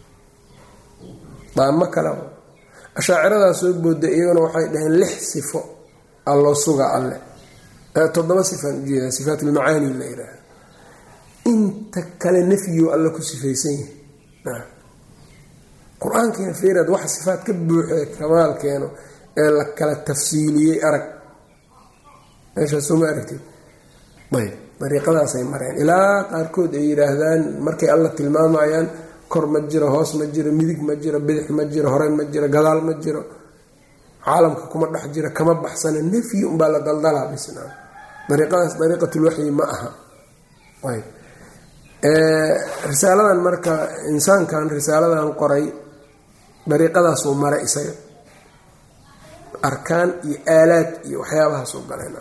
daamo kale ashaaciradaa soo booda iyaguna waxay dhaheen lix sifo alloo suga alle toddoba sifaan ujeedaa sifaatulmacaani la yidhaahdo inta kale nafyigo alle ku sifaysan yahay qur-aankiina fiiraad waxa sifaat ka buuxee kamaal keeno ee la kala tafsiiliyey arag meeshaasoo ma aragtid ayb dariiqadaasay mareen ilaa qaarkood ay yidhaahdaan markay alla tilmaamayaan kor ma jiro hoos ma jiro midig ma jiro bidix ma jiro hore ma jiro gadaal ma jiro caalamka kuma dhex jiro kama baxsana nafyi unbaa la daldalaa bisnaa dariiqadaas dariiqatulwaxyi ma aha ayb risaaladan marka insaankan risaaladan qoray dariiqadaasuu maray isaga arkaan iyo aalaad iyo waxyaabahaasuu galeen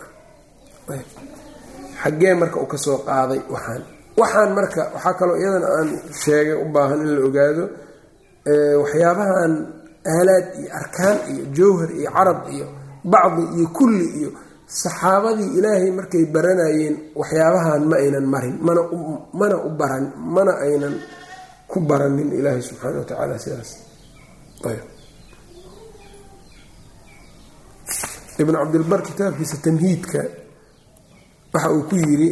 xaggee marka uu kasoo qaaday waxaan waxaan marka waxaa kaloo iyadana aan sheegay u baahan in la ogaado waxyaabahan aalaad iyo arkaan iyo jawhar iyo carab iyo bacdi iyo kulli iyo saxaabadii ilaahay markay baranayeen waxyaabahan ma aynan marin mana mana u baran mana aynan ku baranin ilaahay subxaana wa tacaala sidaas ibn cabdilbar kitaabkiisa tamhiidka waxa uu ku yiri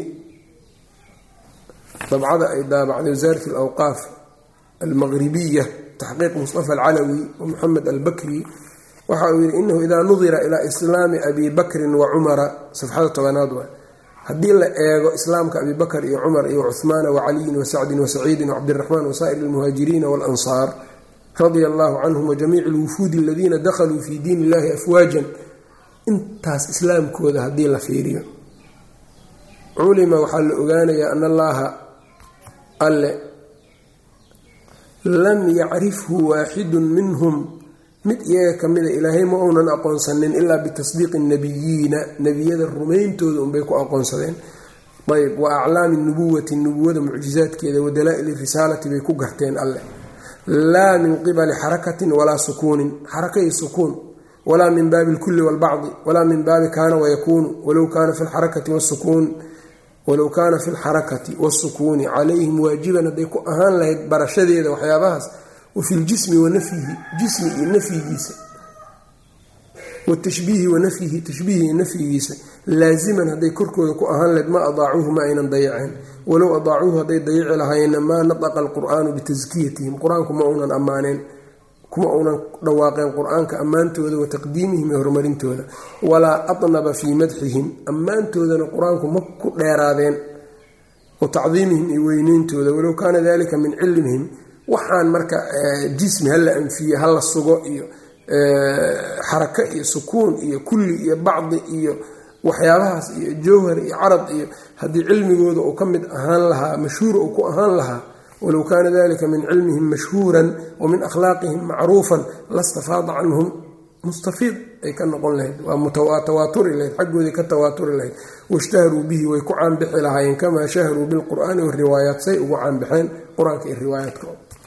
dabcada ay daabacday wasaarat alawqaaf almaqribiya taxqiiq mustafa alcalawi wa moxamed albakri waxa uu yihi inahu idaa nudira ilaa islaami abi bakrin wa cumara safxada tobanaad waa haddii la eego islaamka abi bakr iyo cumar iyo cuhmaana wacaliyin wasacdin wasaciidin wacabdiraxmaan wasaa'ir almuhaajiriina walansaar radia allahu canhum wajamiici alwufuudi aladiina dakhaluu fi diin illahi afwaajan intaas islaamkooda haddii la fiiriyo culima waxaa la ogaanayaa an allaha alle lam yacrifhu waaxidun minhum mid iyaga kamida ilaahay ma uunan aqoonsanin ilaa bitasdiiqi nabiyiina nebiyada rumayntooda unbay ku aqoonsadeen ayb wa aclaami nubuwati nubuwada mucjizaadkeeda wa dalaa-ili risaalati bay ku garteen alleh laa min qibali xarakatin walaa sukuunin xaraka iyo sukuun walaa min baabi lkulli walbacdi walaa min baabi kaana wayakuunu walow kaana fi lxarakati wasukuun walow kaana fi lxarakati wasukuuni calayhim waajiban hadday ku ahaan lahayd barashadeeda waxyaabahaas wa fi ljismi wa nafyihi jismi iyo nafyigiisa watashbiihi wa nafyihi tashbiihi iyo nafyigiisa laaziman hadday korkooda ku ahaan lahayd ma adaacuuhu ma aynan dayaceen walow adaacuuhu hadday dayici lahaayeenna maa nataqa alqur'aanu bitaskiyatihim qur-aanku ma uunan ammaaneen kuma uunan dhawaaqeen qur-aanka ammaantooda wa taqdiimihim iyo horumarintooda walaa atnaba fii madxihim ammaantoodana qur-aanku ma ku dheeraadeen wa tacdiimihim iyo weyneyntooda walow kaana dalika min cilmihim waxaan marka jismi hala anfiye hala sugo iyo xaraka iyo sukuun iyo kulli iyo bacdi iyo waxyaabahaas iyo jawhar iyo carad iyo haddii cilmigooda uu ka mid ahaan lahaa mashhuur uu ku ahaan lahaa walow kaana dalika min cilmihim mashhuuran wa min akhlaaqihim macruufan lastafaada canhum mustafiid ay ka noqon lahayd waa tawaaturi lahayd xaggoodii ka tawaaturi lahayd washtaharuu bihi way ku caanbixi lahaayeen kamaa shaharuu bilqur'aani wariwaayaat say ugu caanbixeen qur-aanka iyo riwaayaadka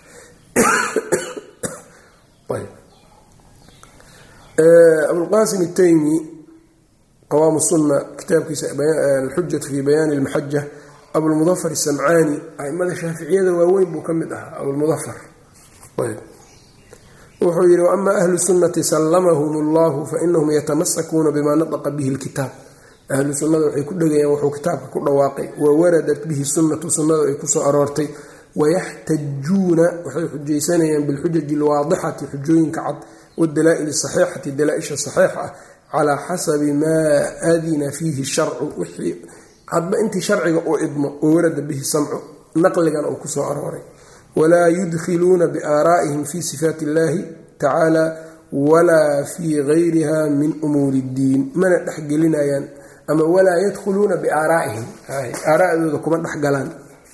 abulqaasim itaymi qawaam sunna kitaabkiisa alxujatu fi bayaani lmaxaja abulmudafar isamcaani aimada shaaficiyada waaweyn buu ka mid ahaa abulmudafar wuxuu yidhi waama ahlu sunnati sallamahum allahu fainahum yatamasakuuna bima nataqa bihi lkitaab ahlu sunnada waxay ku dhegayaan wuxuu kitaabka ku dhawaaqay wa waradat bihi sunnatu sunnadu ay kusoo aroortay wayaxtajuuna waxay xujaysanayaan bilxujaji alwaadixati xujooyinka cad wdalaa-il saxiixati dalaa-isha saxiixa ah calaa xasabi maa adina fiihi sharcu wixii hadba intii sharciga uu idmo oo warada bihi samcu naqligana uu kusoo arooray walaa yudkhiluuna biaaraa'ihim fi sifaati illahi tacaala walaa fii gayriha min umuuri iddiin mana dhexgelinayaan ama walaa yadkhuluuna biaaraa'ihim aaraa'dooda kuma dhexgalaan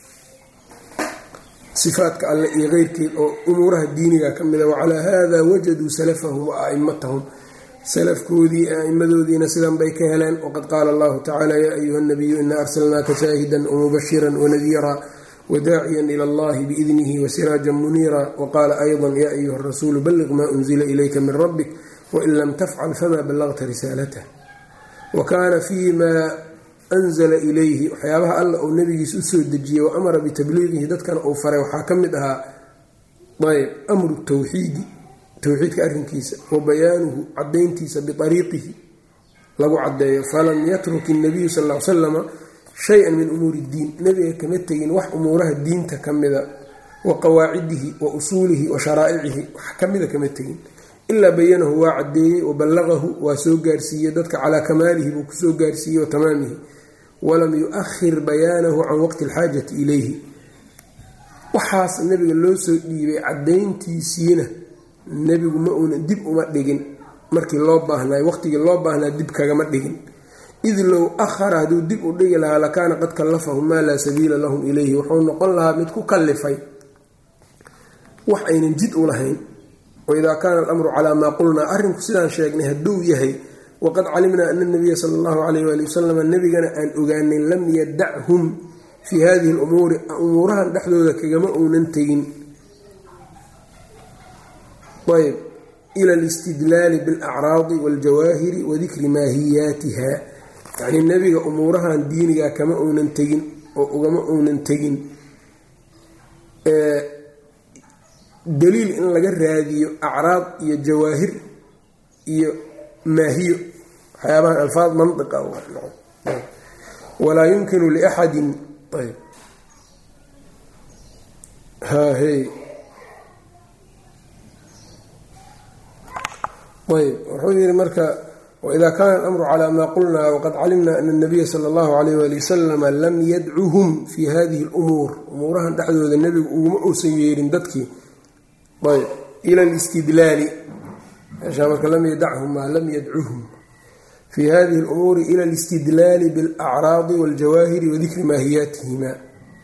sifaadka alle iyo keyrkeed oo umuuraha diiniga ka mida wacalaa hada wajaduu salafahum wa a'imatahum salafkoodii a'imadoodiina sidan bay ka heleen waqad qaala allahu tacala yaa ayuha nabiyu ina arsalnaaka shaahidan wamubashiran wanadiira wadaaciyan ila allahi biidnihi wasiraajan muniira waqaala ayضa ya ayuha rasuulu balliq ma unzila ilayka min rabbik wain lam tafcal fama ballagta risaalatah wa kaana fii ma anzala ilayhi waxyaabaha alla uu nabigiis usoo dejiyey wa amara bitabliiqihi dadkana uu faray waxaa ka mid ahaa ayb amru tawxiidi towxiidka arrinkiisa wa bayaanuhu cadayntiisa biariiqihi lagu cadeeyo falam yatruk inabiyu sal l salama shay-an min umuuri iddiin nebiga kama tegin wax umuuraha diinta ka mida wa qawaacidihi wa usuulihi wa sharaa'icihi wax kamida kama tegin ilaa bayanahu waa cadeeyey wa ballaqahu waa soo gaarsiiyey dadka calaa kamaalihi buu kusoo gaarsiiyey wa tamaamihi walam yu-ahir bayaanahu can waqti alxaajati ilayhi waxaas nebiga loo soo dhiibay cadayntiisiina nebigu ma uuna dib uma dhigin markii loo baahnay waqtigii loo baahnaa dib kagama dhigin id low ahara hadduu dib u dhigi lahaa lakaana qad kallafahum maa laa sabiila lahum ilayhi wuxuu noqon lahaa mid ku kallifay wax aynan jid u lahayn waidaa kaana alamru calaa maa qulnaa arrinku sidaan sheegnay hadduu yahay waqad calimnaa ana nabiya sala allahu calayh waali wasalam nebigana aan ogaanay lam yadachum fii hadihi lumuuri umuurahan dhexdooda kagama uunan tegin ayb ila alistidlaali bilacraadi waljawaahiri wa dikri maahiyaatiha yacnii nebiga umuurahan diiniga kama uunan tegin oo ugama uunan tegin daliil in laga raadiyo acraad iyo jawaahir iyo maahiyo waxyaabahan alfaad mandiqa walaa yumkinu liaxadin ayb hahey ayb wuxuu yihi marka waida kaana alamru calaa maa qulnaa waqad calimna ana nabiya sala allahu alayh wali wasalama lam yadcuhum fi hadihi lumuur umuurahan dhexdooda nebigu uguma uusan yeerin dadkii ayb ila listidlaali meeshaa marka lam yadachum maa lam yadcuhum fi hadihi lumuuri ila alistidlaali bilacraadi waljawaahiri wadikri maahiyaatihima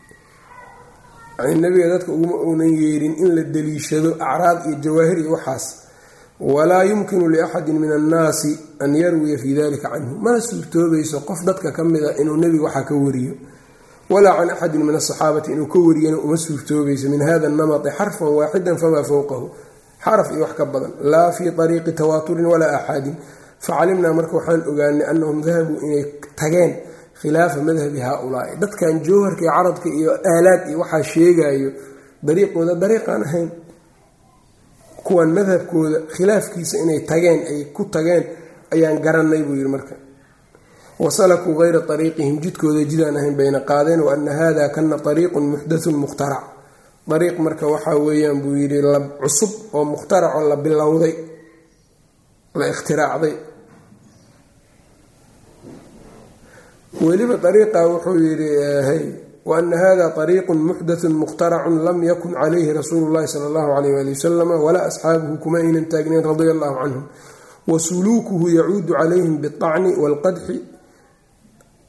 yani nebiga dadka uguma uunan yeerin in la daliishado acraad iyo jawaahir iyo waxaas walaa yumkinu liaxadin min annaasi an yarwiya fii dalika canhu mana suurtoobayso qof dadka ka mida inuu nebiga waxaa ka wariyo walaa can axadin min asaxaabati inuu ka wariyana uma suurtoobayso min hada namati xarfan waaxidan famaa fowqahu xaraf iyo wax ka badan laa fii ariiqi tawaaturin walaa axaadin facalimnaa marka waxaan ogaanay anahum dahabuu inay tageen khilaafa madhabi haaulaai dadkan jowharka iyo carabka iyo aalaad iyo waxaa sheegayo dariiqooda dariiqaan ahayn kuwan madhabkooda khilaafkiisa inay tageen ay ku tageen ayaan garanay buu yidhi marka wasalakuu kayra ariiqihim jidkooda jidaan ahayn bayna qaadeen wa ana hada kana ariiqun muxdathun mukhtarac ariiq marka waxaa weeyaan buu yidhi la cusub oo mukhtaracoo la bilowday la ikhtiraacday weliba ariiqa wuxuu yidhi hy waana hada ariiqun muxdathun mukhtaracun lam yakun calayhi rasuulu llahi sala allahu alayh ali wasalama walaa asxaabuhu kuma aynan taagnayn radia allahu canhum wa suluukuhu yacuudu calayhim biاlطacni wاlqadxi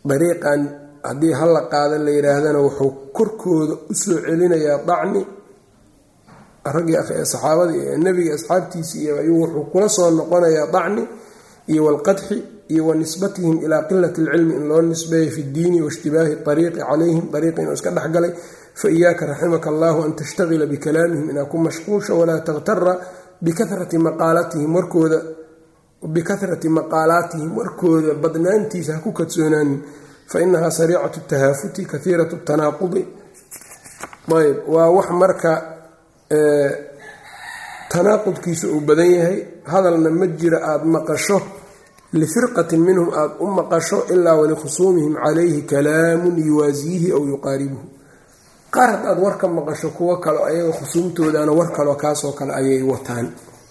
dariiqan haddii hala qaada la yidhaahdana wuxuu korkooda usoo celinayaa dacni raggii saxaabadii nebiga asxaabtiisii iyo ayuu wuxuu kula soo noqonayaa dacni iyo walqadxi iyo wa nisbatihim ilaa qilati alcilmi in loo nisbeeyo fi ddiini waishtibaahi ariiqi calayhim ariiqi inuu iska dhexgalay fa iyaaka raximaka allahu an tashtaqila bikalaamihim inaa ku mashquulsha walaa takhtara bikahrati maqaalatihim warkooda bikahrati maqaalaatihim warkooda badnaantiisa ha ku kadsoonaanin fa inahaa sariicatu tahaafuti kahiiratu tanaaqudi ayb waa wax marka tanaaqudkiisa uu badan yahay hadalna ma jira aada maqasho lifirqatin minhum aada u maqasho ilaa walikhusuumihim calayhi kalaamun yuwaasiihi aw yuqaaribuhu qaar haddaad war ka maqasho kuwo kale ayaga khusuumtoodana war kaloo kaasoo kale ayay wataan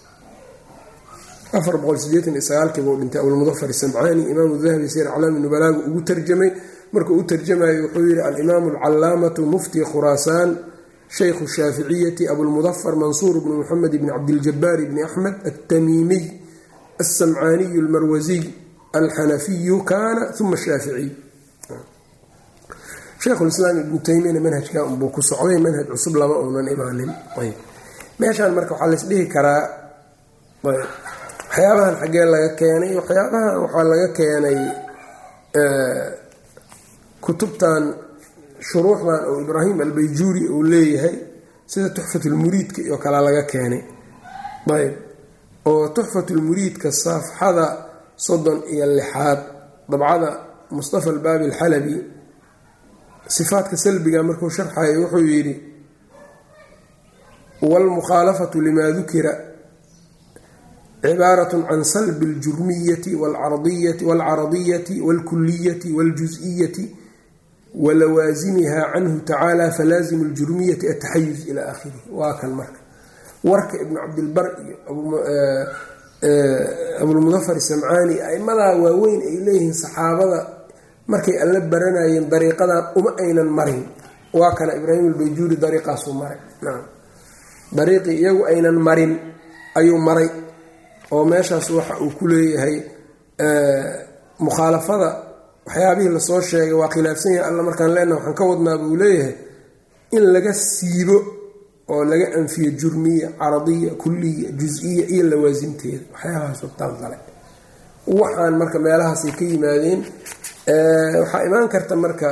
afarboqolsideetaniysagaalkiiba u dhintay abulmudafar samcaani imaamu dahabi sir aclaami nubalaagu ugu tarjamay markuu u tarjamayo wuxuu yihi alimaamu alcalaamatu mufti khuraasaan shaykhu shaaficiyati abulmudafar mansuur bnu muxamed bni cabdiljabaar bni axmed altamiimiy alsamcaaniyu almarwasiy alxanafiyu kaana uma shaaficiy sheikhulislaam ibnu taymiyana manhajka unbuu ku socday manhaj cusub lama uunan imaanin meeshaan marka waxaa laysdhihi karaa waxyaabahan xaggee laga keenay waxyaabahan waxaa laga keenay kutubtan shuruuxdan oo ibraahim albayjuuri uu leeyahay sida tuxfatulmuriidka iyo kale laga keenay ayb oo tuxfatulmuriidka saafxada soddon iyo lixaad dabcada mustafa albaabi alxalabi sifaadka salbiga markuu sharxayo wuxuu yidhi waalmukhaalafatu limaa dukira cibaarat can salbi اljurmiyati wاlcaradiyati wاlkuliyati wاljus-iyati walawaasimiha canhu tacaala falaazimu اljurmiyati ataxayuz ila akhirih waa kan marka warka ibnu cabdilbar iyo abulmudafar samcaani aimadaa waaweyn ay leeyihiin saxaabada markay alla baranayeen dariiqadan uma aynan marin waa kana ibraahim albayjuuri dariiqaasuu maray nacam dariiqii iyagu aynan marin ayuu maray oo meeshaas waxa uu ku leeyahay mukhaalafada waxyaabihii lasoo sheegay waa khilaafsan yahay alla markaan leenaha waxaan ka wadnaa buu leeyahay in laga siibo oo laga anfiyo jurmiya caradiya kuliya jus-iya iyo lawaasimteeda waxyaabahaasoo taaldale waxaan marka meelahaasay ka yimaadeen waxaa imaan karta marka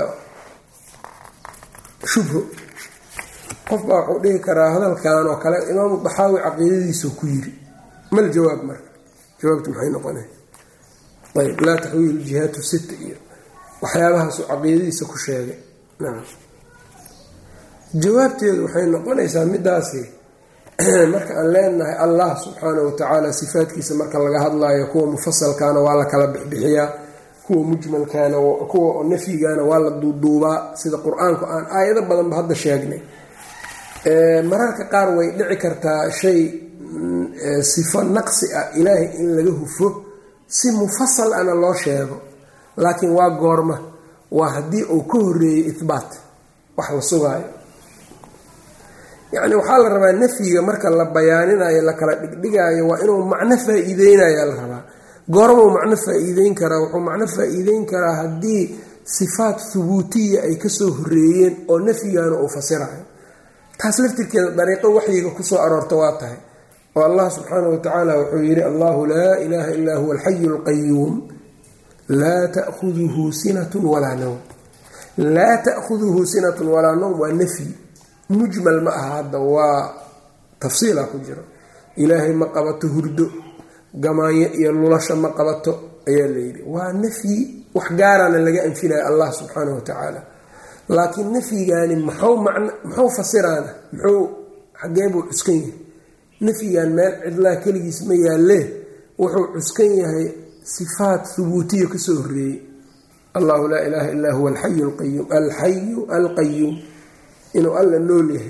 shubho qofbaa wuxuu dhihi karaa hadalkan oo kale imaamu daxaawi caqiidadiisao ku yiri mal jawaab marka jawaabtu maxay noqona ayb laa taxwiilu jihaatu sita iyo waxyaabahaasuu caqiidadiisa ku sheegay nacam jawaabteedu waxay noqonaysaa midaasi marka aan leenahay allah subxaana wa tacaala sifaadkiisa marka laga hadlayo kuwa mufasalkaana waa la kala bixbixiyaa kuwa mujmalkaana kuwa nafyigaana waa la duuduubaa sida qur-aanku aan aayado badanba hadda sheegnay mararka qaar way dhici kartaa shay sifo naqsi ah ilaahay in laga hufo si mufasal ana loo sheego laakiin waa goorma waa haddii uu ka horeeyey ihbaat wax la sugaayo yacni waxaa la rabaa nafyiga marka la bayaaninayo la kala dhigdhigaayo waa inuu macno faa-iideynaya la rabaa goormuu macno faa-iideyn karaa wuxuu macno faa-iideyn karaa haddii sifaat hubuutiya ay kasoo horeeyeen oo nafyigaana uu fasirayo taas laftirkeeda dariiqo waxyiga kusoo aroorta waa tahay oo allah subxaana wa tacaala wuxuu yidhi allahu laa ilaaha illaa huwa alxayu alqayuum laa ta'huduhu sinatun walaa nowm laa ta'huduhu sinatun walaa nowm waa nafyi mujmal ma aha hadda waa tafsiila ku jiro ilaahay ma qabato hurdo gamaanyo iyo lulasha ma qabato ayaa layidhi waa nafyi wax gaarana laga anfinaya allah subxaana wa tacaala laakiin nafyigaani maxuu man muxuu fasiraana muxuu xagee buu cuskan yahay nafyigan meel cidlaa keligiis ma yaalee wuxuu cuskan yahay sifaat hubuutiya kasoo horeeyey allahu laa ilaaha illaa huwa alxayu alqayuum alxayu alqayuum inuu alla nool yahay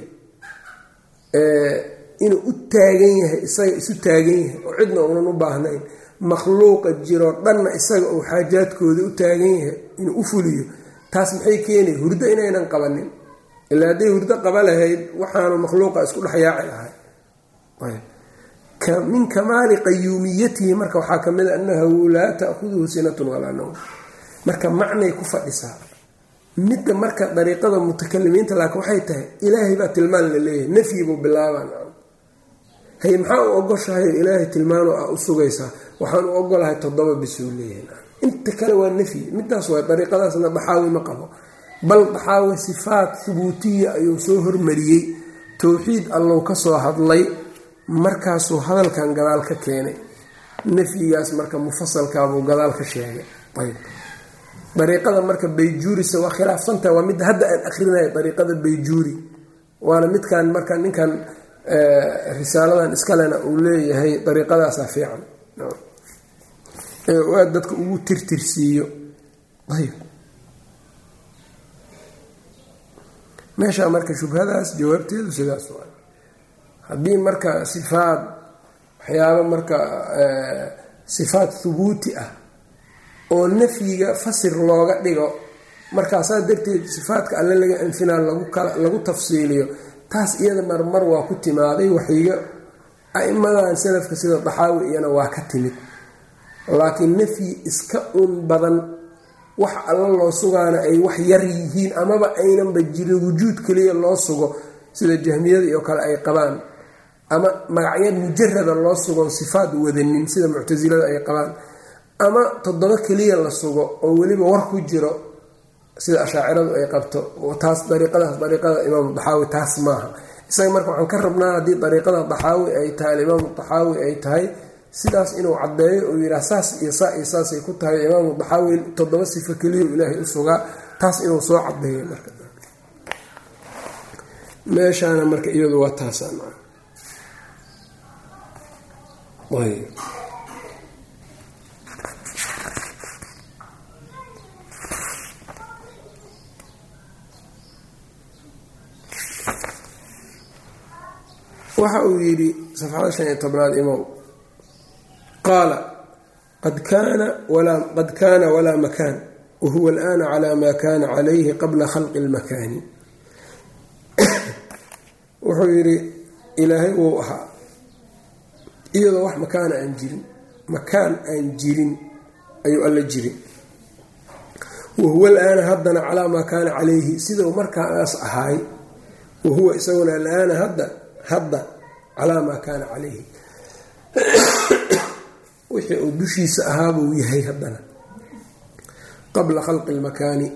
inuu u taagan yahay isaga isu taagan yahay oo cidna uunan u baahnayn makhluuqa jiroo dhanna isaga uu xaajaadkooda u taagan yahay inuu u fuliyo taas maxay keenay hurdo inaynan qabanin ilaa hadday hurdo qaba lahayd waxaanu makhluuqa isku dhexyaaci lahay min kamaali qayuumiyatihi marka waxaa ka mid a annahu laa ta'huduhu sinatun walaa nowm marka macnay ku fadhisaa midda marka dariiqada mutakalimiinta laakiin waxay tahay ilaahay baa tilmaan la leeyahay nafyi buu bilaabaan hay maxaa u ogoshahay ilaahay tilmaano ah u sugaysaa waxaan u ogolahay toddoba bisuu leeyahay inta kale waa nafyi midaas waa dariiqadaasna daxaawi ma qabo bal daxaawi sifaat hubuutiya ayuu soo hormariyey towxiid allow ka soo hadlay markaasuu hadalkan gadaal ka keenay nafyigaas marka mufasalkaabuu gadaal ka sheegay ayb dariiqada marka bayjuurisa waa khilaafsantaha waa midda hadda aan akrinayo dariiqada bayjuuri waana midkan marka ninkan risaaladan iskalena uu leeyahay dariiqadaasaa fiican ee aad dadka ugu tirtirsiiyo ayb meeshaa marka shubhadaas jawaabteedu sidaas waa haddii marka sifaad waxyaabo marka sifaad hubuuti ah oo nafyiga fasir looga dhigo markaasaa darteed sifaadka alle laga anfinaa lagu tafsiiliyo taas iyada marmar waa ku timaaday waxyiga a-imadan salafka sida daxaawi iyana waa ka timid laakiin nafyi iska un badan wax alla loo sugaana ay wax yar yihiin amaba aynanba jirin wujuud keliya loo sugo sida jahmiyada iyo kale ay qabaan ama magacya mujarada loo sugon sifaad wadanin sida muctasilada ay qabaan ama toddoba keliya la sugo oo weliba war ku jiro sida ashaaciradu ay qabto taas dariiqadaas dariiqada imaamu daxaawi taas maaha isaga marka waxaan ka rabnaa haddii dariiqada daxaawi ay tahay alimaamu daxaawi ay tahay sidaas inuu caddeeyo uu yidhaah saas iyo saa iyo saasay ku tahay imaamu daxaawi toddoba sifo keliya ilaahay u sugaa taas inuu soo cadeeyo marka meeshaana marka iyadu waa taasa waxa uu yidhi safxada shan iyo tobnaad imow qaala qad kaana walaa makaan wahuwa alana cala ma kana calayhi qabla khalqi اlmakaani wuxuu yidhi ilaahay wuu ahaa iyadoo wax makaana aan jirin makaan aan jirin ayuu alla jirin wahuwa alaana haddana calaa maa kaana calayhi sidau markaas ahaay wahuwa isaguna alaana hadda hadda calaa maa kaana calayhi wixii uu dushiisa ahaabuu yahay haddana qabla khalqi lmakaani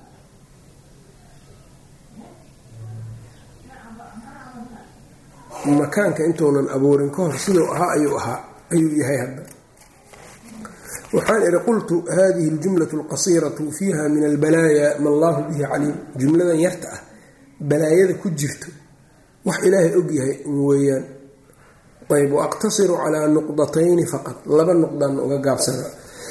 makaanka intuunan abuurin ka hor siduu ahaa ayuu ahaa ayuu yahay hadda waxaan ihi qultu hadihi اljumlaة اlqasiiraةu fiiha min albalaaya ma allahu bihi caliim jumladan yarta ah balaayada ku jirto wax ilaahay ogyahay weeyaan ayb waaqtasiru calaa nuqdatayni faqad laba nuqdan uga gaabsana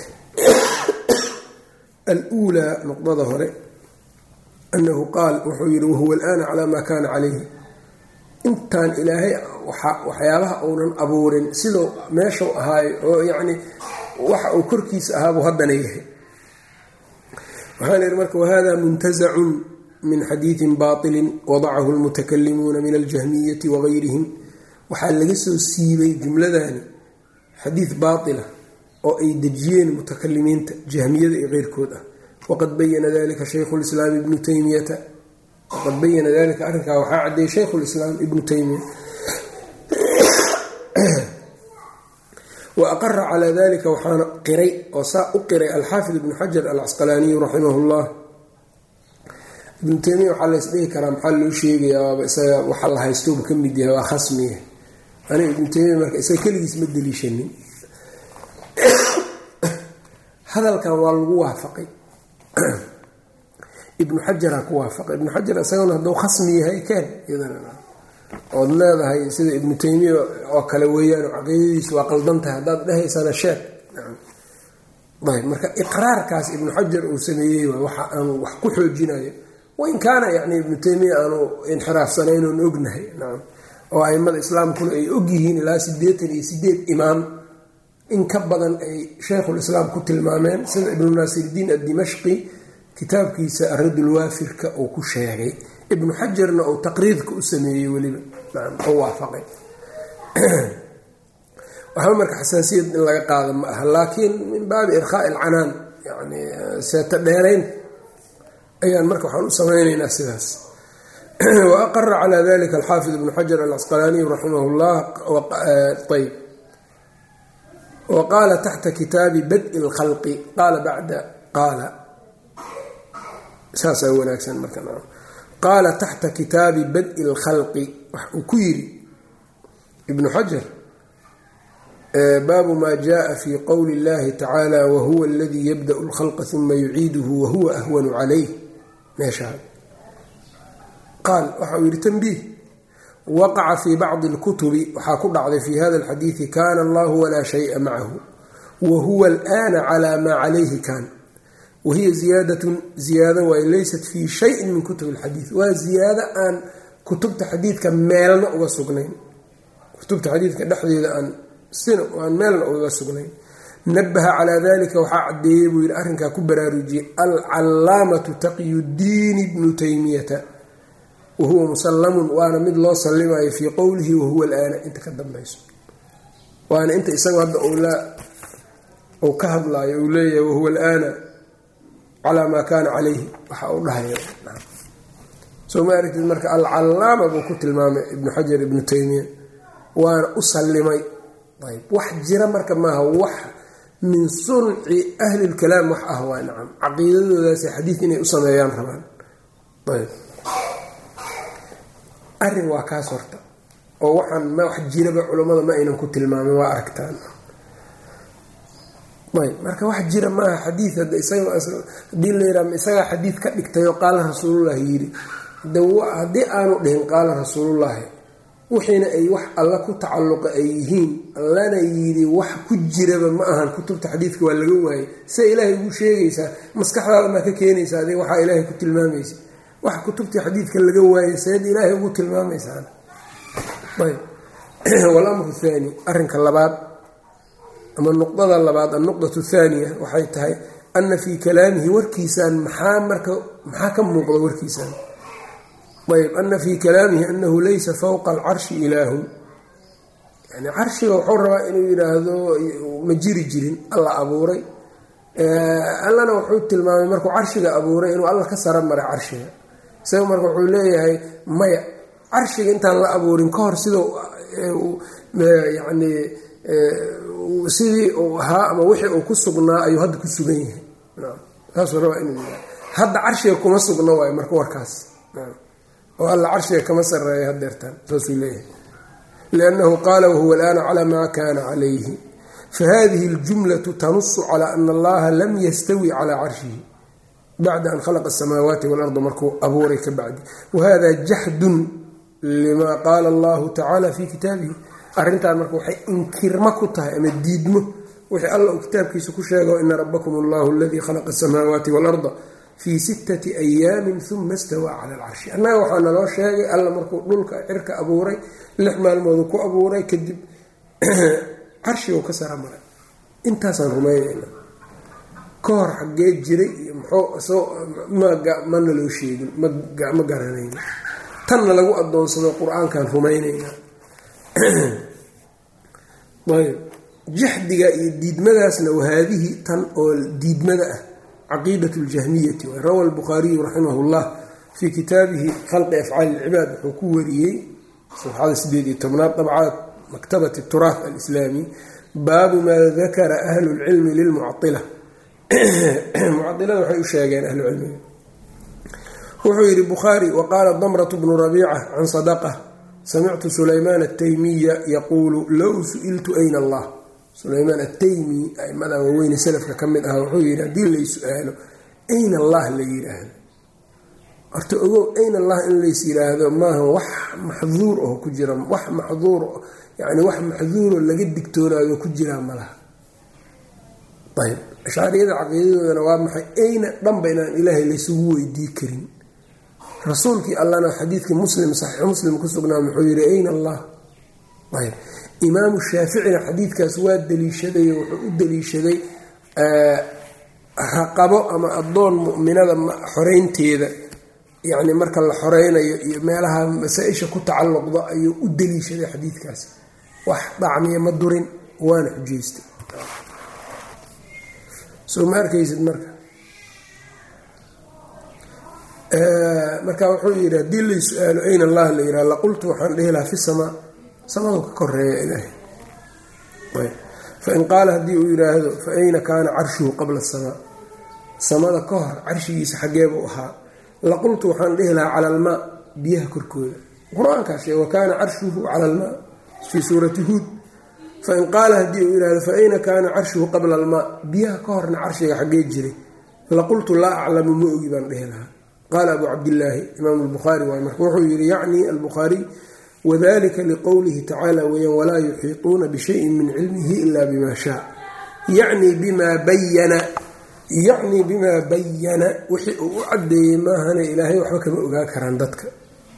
aluulaa nuqdada hore anahu qaal wuxuu yihi wahuwa alaana calaa maa kaana calayhi intaan ilaahay waxyaabaha uunan abuurin siduu meeshuu ahaayo oo yacni waxa uu korkiisa ahaabuu haddana yahay waxaan ihi marka wahada muntasacun min xadiidin baatilin wadacahu lmutakalimuuna min aljahmiyati wagayrihim waxaa laga soo siibay jumladani xadiid baatila oo ay dejiyeen mutakalimiinta jahmiyada iyo keyrkood ah waqad bayana dalika shaykhu lislaam ibnu taymiyata waqad bayana dalika arrinkaa waxaa cadeeyey shaykhu lislaam ibnu taymiya wa aqara calaa dalika waxaana qiray oo saa u qiray alxaafid ibnu xajar alcasqalaaniyu raximah llah ibnu taymiya waxaa la ysdhihi karaa maxaa loo sheegayaa waaba isaga waxa la haystoba ka mid yahay waa khasmiya aniga ibnu taymiya marka isaga keligiis ma deliishanin hadalkan waa lagu waafaqay ibnu xajaraa ku waafaqay ibnu xajar isagana hadduu khasmi yahay keen ood leedahay sida ibnu taymiya oo kale weeyaan caqiidadiisu waa qaldan tahay haddaad dhahaysana sheeg ayb marka iqraarkaas ibnu xajar uu sameeyey waxa aanu wax ku xoojinayo wain kaana yani ibnu taymiya aanu inxiraafsanayn oon ognahay nacam oo aimada islaamkuna ay ogyihiin ilaa sideetan iyo sideed imaam in ka badan ay sheikhulislaam ku tilmaameen sida ibnu naasirdiin addimashqi kitaabkiisa aradulwaafirka uu ku sheegay ibnu xajarna uu taqriidka u sameeyey weliba nacam oo waafaqay waxba marka xasaasiyad in laga qaado ma aha laakiin min baabi irkhaai alcanaan yani seeta dheerayn ayaan marka waxaan u samaynaynaa sidaas wa aqara calaa dalika alxaafid ibnu xajar alcasqalaaniyu raximah llah ayb wa qaala taxta kitaabi badi lkhalqi qaala bacda qaala saasaa wanaagsan marka qaala taxta kitaabi badi lkhalqi wax uu ku yiri ibnu xajar baabu ma jaءa fi qowli اllahi tacaala wahuwa aladii yabdaأu اlkhalqa uma yuciiduhu wahuwa ahwanu calayh meeshaa qaal waxa uu yihi tanbiih waqaca fi bacdi اlkutubi waxaa ku dhacday fi hada اlxadiidi kana allahu walaa shayءa macahu wahuwa alآna calى maa calayhi kan wahiya ziyaadatun ziyaado waay laysat fii shayin min kutub اlxadiid waa ziyaado aan kutubta xadiidka meelna uga sugnayn kutubta xadiidka dhexdeeda aan sina aan meelna ugaga sugnayn nabaha calaa dalika waxaa cadeeyey buu yidhi arrinkaa ku baraarujiyey alcalaamatu taqyudiin ibnu taymiyata wahuwa musallamun waana mid loo sallimayo fii qowlihi wahuwa alaana inta ka dambayso waana inta isaga hadda uu ka hadlaayo uu leeyahay wahuwa alaana calaa maa kaana calayhi waxa uu dhahayo soo ma aragtid marka alcalaama buu ku tilmaamay ibnu xajar ibnu taymiya waana u sallimay ayb wax jira marka maaha wax min sunci ahli lkalaam wax ah waa nacam caqiidadoodaasi xadiid inay u sameeyaan rabaan ayb arrin waa kaas horta oo waxaan ma wax jiraba culammada ma aynan ku tilmaamin waa aragtaan ayb marka wax jira maaha xadiid hadda isagahadii layidhaha isagaa xadiid ka dhigtay oo qaala rasuulullahi yidhi haddii aanu dhihin qaala rasuulullaahi wixiina ay wax alla ku tacalluqa ay yihiin allana yidhi wax ku jiraba ma ahan kutubta xadiidka waa laga waayay siday ilaahay ugu sheegaysaa maskaxdaada maa ka keenaysaa adi waxaa ilaahay ku tilmaamaysa wax kutubtii xadiidka laga waayay seed ilaahay ugu tilmaamaysaan ayb walamru thaani arrinka labaad ama nuqdada labaad annuqdatu thaaniya waxay tahay ana fii kalaamihi warkiisaan maxaa marka maxaa ka muuqda warkiisaan ayb ana fii kalaamihi anahu laysa fowqa alcarshi ilaahun yani carshiga wuxuu rabaa inuu yidhaahdo ma jiri jirin alla abuuray allana wuxuu tilmaamay markuu carshiga abuuray inuu alla ka sara maray carshiga isaga marka wuxuu leeyahay maya carshiga intaan la abuurin ka hor sida yani sidii uu ahaa ama wixii uu ku sugnaa ayuu hadda ku sugan yahay saasuu rabaa inuu yidhahdo hadda carshiga kuma sugna waayo marka warkaas oo alla carshiga kama sareeya hadeertaan saasuu leeyahay liannahu qaala wahuwa alaana calaa maa kaana calayhi fahadihi اljumlatu tanusu calaa ana allaha lam yastawi calaa carshihi bacda an khalaqa asamaawaati walarda markuu abuuray ka bacdi wahada jaxdun lima qaala allahu tacaala fi kitaabihi arrintaan marka waxay inkirmo ku tahay ama diidmo wixii alla uu kitaabkiisa ku sheego ina rabakum allahu aladii khalaqa asamaawaati waalarda fii sittati ayaamin uma stawaa cala alcarshi annaga waxaa naloo sheegay alla markuu dhulka cirka abuuray lix maalmoodu ku abuuray kadib carshigu ka sara maray intaasaan rumaynayna ka hor xaggee jiray iyo muxuu ma naloo sheegin ma garanayna tanna lagu adoonsado qur-aankaan rumaynayna ayb jaxdiga iyo diidmadaasna wahaadihi tan oo diidmada ah caqiidat ljahmiyati rawa albukhaariyu raximah llah fii kitaabihi khalqi afcaali ilcibaad wuxuu ku wariyey safxada sideed iyo tobnaad dabcaad maktabati turaaf alislaami baabu maa dakara ahlu lcilmi lilmucaila mucailada waxay u sheegeen ahlucilmiga wuxuu yidhi bukhaari waqaala damratu bnu rabiica can sadaqa samictu sulaymaan ataymiya yaquulu low su-iltu ayna allah sulaymaan ataymi aimadan waaweyne salafka ka mid ah wuxuu yidhi haddii lay su-aalo ayna allah la yidhaahdo horta ogow ayna allah in lays yidhaahdo maaha wax maxduur oo ku jira wax maxduur yani wax maxduuro laga digtoonaado ku jiraa malaha ayb ashaariyada caqiidadoodana waa maxay ayna dhanba inaan ilaahay laysugu weydii karin rasuulkii allana xadiidkii muslim saxiix muslim ku sugnaa muxuu yidhi ayna allah ayb imaamu shaaficina xadiidkaas waa daliishaday wuxuu u daliishaday raqabo ama addoon mu'minada xoreynteeda yacni marka la xoreynayo iyo meelaha masaa-isha ku tacalluqda ayuu u daliishaday xadiidkaas wax dhacmiya ma durin waana xujaystay soo ma arkaysid marka marka wuxuu yidhi haddii lay su-aalo ayn allah la yidhaha laqultu waxaan dhehi lahaa fi samaa samadu ka koreeya ilaahay fain qaala haddii uu yidhaahdo fa ayna kaana carshuhu qabla asamaa samada ka hor carshigiisa xaggeebuu ahaa laqultu waxaan dhehi lahaa cala almaa biyaha korkooda qur-aankaa sheeg wa kaana carshuhu cala almaa fii suurati huud fain qaala haddii uu yidhahdo fa ayna kaana carshuhu qabla almaa biyaha ka horna carshiga xaggee jiray laqultu laa aclamu ma ogi baan dhehi lahaa qaala abu cabdillaahi imaam lbukhaari waay marka wuxuu yihi yacni albukhaariy wadalika liqowlihi tacaala weeyaan walaa yuxiiطuuna bishayin min cilmihi ila bima shaa yacni bimaa bayana yacni bimaa bayana wixii uu u cadeeyey maahane ilaahay waxba kama ogaa karaan dadka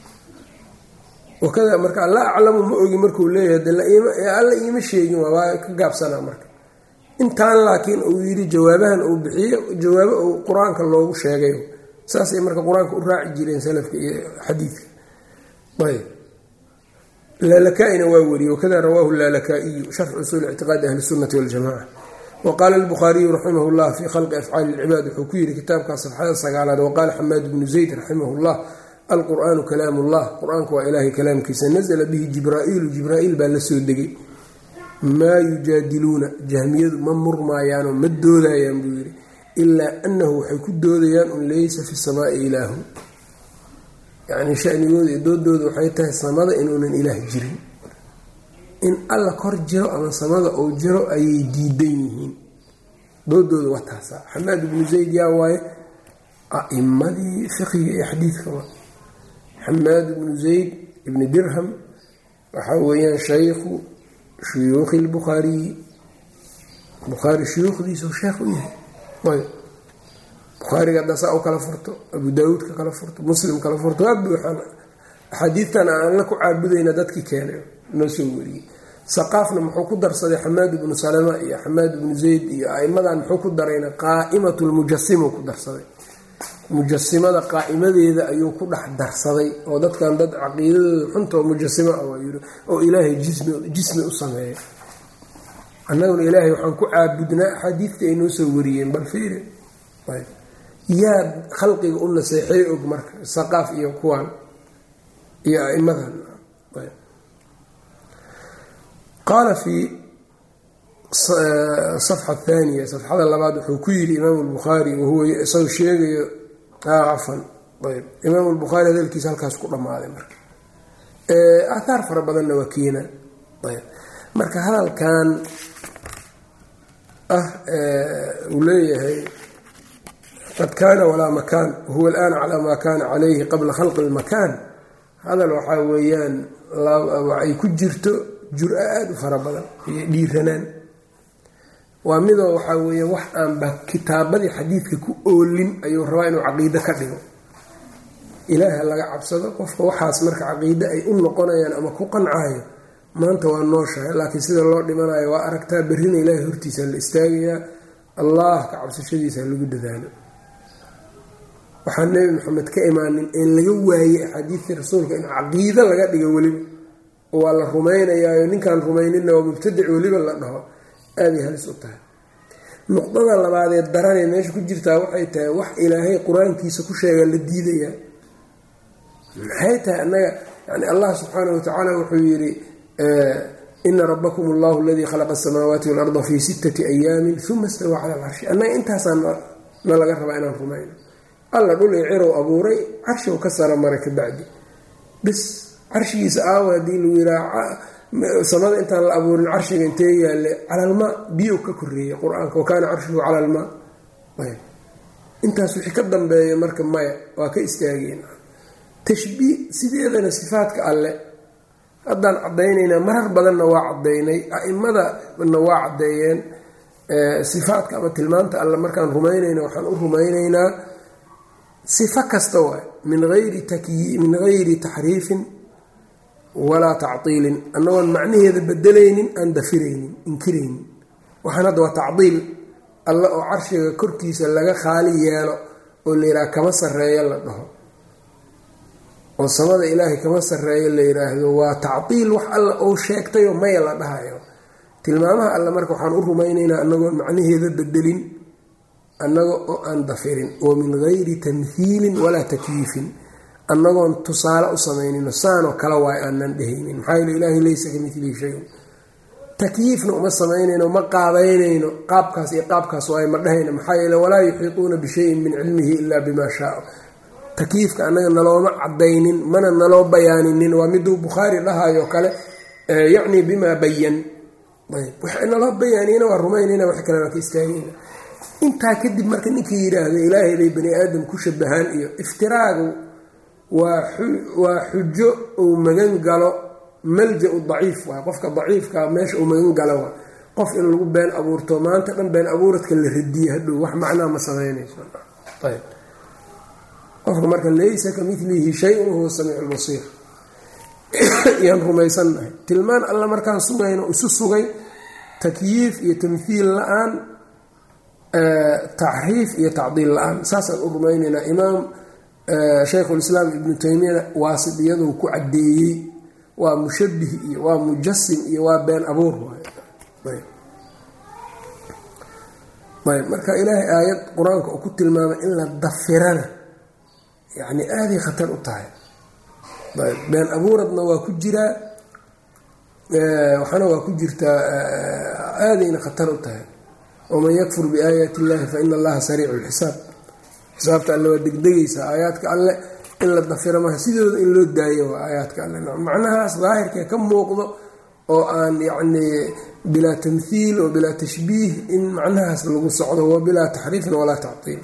wakada marka alla aclamu ma ogi markuu leeyahay alla iima sheegin waa ka gaabsanaa marka intaan laakiin uu yidhi jawaabahan uu bixiyo jawaabo uu qur-aanka loogu sheegay saasay marka qur-aanka u raaci jireen salafka iyo xadiidka ayb laalaka-ina waa wariyey wakada rawaahu laalaka-iyu sharx usuul ictiqaadi ahli sunnati waljamaca wa qaala albukhaariyu raximah llah fii khalqi afcaali ilcibaad wuxuu ku yidhi kitaabkaa safxada sagaalaad waqaala xamaad bnu zayd raximah llah alqur'aanu kalaam ullah qur-aanku waa ilaahay kalaamkiisa nazla bihi jibraa'iilu jibraa'iil baa la soo degay maa yujaadiluuna jahmiyadu ma murmaayaanoo ma doodayaan buu yidhi ilaa anahu waxay ku doodayaan un laysa fi samaai ilaahun yacni shanigooda iyo doodooda waxay tahay samada inuunan ilaah jirin in alla kor jiro ama samada uu jiro ayay diidan yihiin doodooda waa taasa xamaad ibnu zayd yaa waaye a'imadii fiqiga iyo xadiidka waa xamaad ibnu zayd ibni dirham waxaa weeyaan shaykhu shuyuukhi lbukhaariyi bukhaari shuyuukhdiisau sheekh u yahay ayb bukhaariga haddaa saa u kala furto abu daawuud ka kala furto muslim kala furto waa buuxaan axaadiidtan aan la ku caabudayna dadkii keenay noo soo wariyey saqaafna muxuu ku darsaday xamaad ibnu salama iyo xamaad ibnu zayd iyo aimadan muxuu ku darayna qaa'imatu lmujasima ku darsaday mujasimada qaa'imadeeda ayuu ku dhex darsaday oo dadkan dad caqiidadooda xuntoo mujasimo ah waa yiri oo ilaahay jismi u sameeya annaguna ilaahay waxaan ku caabudnaa axaadiidta ay noo soo wariyeen bal fiiri yaa khalqiga u naseexey og marka saqaaf iyo kuwan iyo aimadan qaala fii safxa athaniya safxada labaad wuxuu ku yidhi imaamu lbukhaari wahuwa isagoo sheegayo cafan ayb imaamu lbukhaari hadalkiisa halkaas ku dhammaaday marka aathaar fara badanna waa keena ayb marka hadalkan ah uu leeyahay qad kaana walaa makaan wahuwa alaan calaa maa kaana calayhi qabla khalqi lmakaan hadal waxaa weeyaan ay ku jirto jur-a aada u fara badan iyo dhiiranaan waa midoo waxaa weeye wax aanba kitaabadii xadiidka ku oolin ayuu rabaa inuu caqiido ka dhigo ilaaha laga cabsado qofka waxaas marka caqiide ay u noqonayaan ama ku qancaayo maanta waa nooshahay laakiin sida loo dhimanayo waa aragtaa berrina ilaahay hortiisa la istaagayaa allah ka cabsashadiisa lagu dadaalo waxaan nebi maxamed ka imaanin een laga waayey axaadiidtii rasuulka in caqiido laga dhigo weliba oo waa la rumaynayaayo ninkaan rumayninna waa mubtadic weliba la dhaho aaday halis u tahay nuqdada labaadee daranee meesha ku jirtaa waxay tahay wax ilaahay qur-aankiisa ku sheega la diidayaa maxay tahay annaga yani allah subxaana watacaala wuxuu yidhi ina rabakum allahu aladii khalaqa asamaawaati waalarda fii sittati ayaamin uma istawaa cala alcarshi annaga intaasaa na laga rabaa inaan rumayno alla dhul i cirow abuuray carshiw ka sara maray ka bacdi bis carshigiisa aawa haddii lagu yiraa samada intaan la abuurin carshiga intee yaalle calalmaa biyow ka koreeyey qur-aanka wa kaana carshuhu cala almaa intaas wixii ka dambeeya marka maya waa ka istaageen tashbiih sideedana sifaadka alle haddaan caddaynaynaa marar badanna waa caddaynay a'imadana waa caddeeyeen sifaadka ama tilmaanta alle markaan rumaynayna waxaan u rumaynaynaa sifo kasta waay min ayri min gayri taxriifin walaa tactiilin annagoon macnaheeda bedelaynin aan dafiraynin inkiraynin waxaan hadda waa tacdiil alle oo carshiga korkiisa laga khaali yeelo oo la yidhaha kama sarreeyo la dhaho oo samada ilaahay kama sarreeyo la yidhaahdo waa tacdiil wax alla ou sheegtayoo maya la dhahayo tilmaamaha alle marka waxaan u rumaynaynaa annagoon macnaheeda bedelin annaga oo aan dafirin oo min gayri tamhiilin walaa takyiifin annagoon tusaale u samaynino saanoo kale waay aanan dhehaynin maxaa yeele ilaahay laysa ka milihi shayun takyiifna uma samaynayno ma qaabaynayno qaabkaas iyo qaabkaas waay ma dhahayno maxaa yeele walaa yuxiiquuna bishayin min cilmihi ilaa bimaa shaaa takyiifka annaga nalooma cadaynin mana naloo bayaaninin waa miduu bukhaari dhahayo kale yacni bimaa bayan waxa naloo bayaaniyna waa rumaynayna wax kale waa ka istaagayna intaa kadib marka ninkii yidhaahda ilaahay bay bani aadam ku shabahaan iyo iftiraagu waa xujo uu magan galo malja-u daciif waay qofka daciifka meesha uu magan galo waa qof in lagu been abuurto maanta dhan been abuuradka la radiye hadhow wax macnaa ma samaynayso qofka marka laysa ka milihi shay-un huwa samiicu lbasiir yaan rumaysannahay tilmaan alla markaan sugayno isu sugay takyiif iyo tamhiil la-aan taxriif iyo tacdiil la-aan saasaan u rumaynaynaa imaam shaykhulislaam ibnu taymiyana waasidiyaduu ku caddeeyey waa mushabih iyo waa mujasim iyo waa been abuur ayb marka ilaahay aayad qur-aanka uu ku tilmaamay in la dafirana yacni aaday khatar u tahay ayb been abuuradna waa ku jiraa waxaana waa ku jirtaa aadayna khatar u tahay waman yakfur biaayaati illahi fa ina allaha sariicu lxisaab xisaabta alle waa degdegaysaa aayaadka alle in la dafiro maha sidooda in loo daayo waa aayaadka alle macnahaas daahirkee ka muuqdo oo aan yacnii bilaa tamhiil oo bilaa tashbiih in macnahaas lagu socdo wa bilaa taxriifin walaa tactiil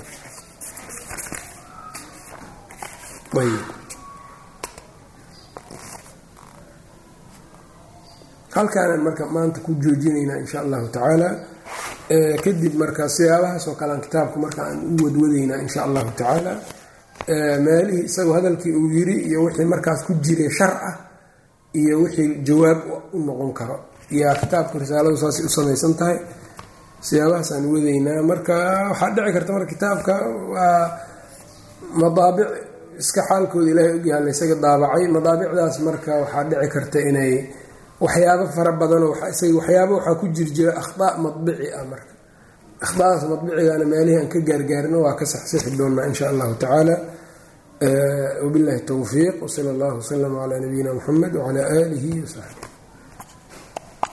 halkaanaan marka maanta ku joojinaynaa insha allahu tacaala kadib marka siyaabahaas oo kalean kitaabka marka aan u wadwadaynaa insha allahu tacaala meelihii isagoo hadalkii uu yiri iyo wixii markaas ku jiray shar ah iyo wixii jawaab u noqon karo yaa kitaabka risaaladu saasay u samaysan tahay siyaabahaasaan wadaynaa marka waxaa dhici karta marka kitaabka waa madaabic iska xaalkooda ilaahay ogyaha laysaga daabacay madaabicdaas marka waxaa dhici karta inay waxyaabo fara badanoo waxyaabo waxaa ku jir jira akhdaa madbici ah marka akhdaadaas madbicigana meelihii aan ka gaargaarino waa ka saxsixi doonaa insha allahu tacaala wabillahi towfiiq wsala allahu waslama calaa nabiyina muxamed wacalaa aalihi wasaxbi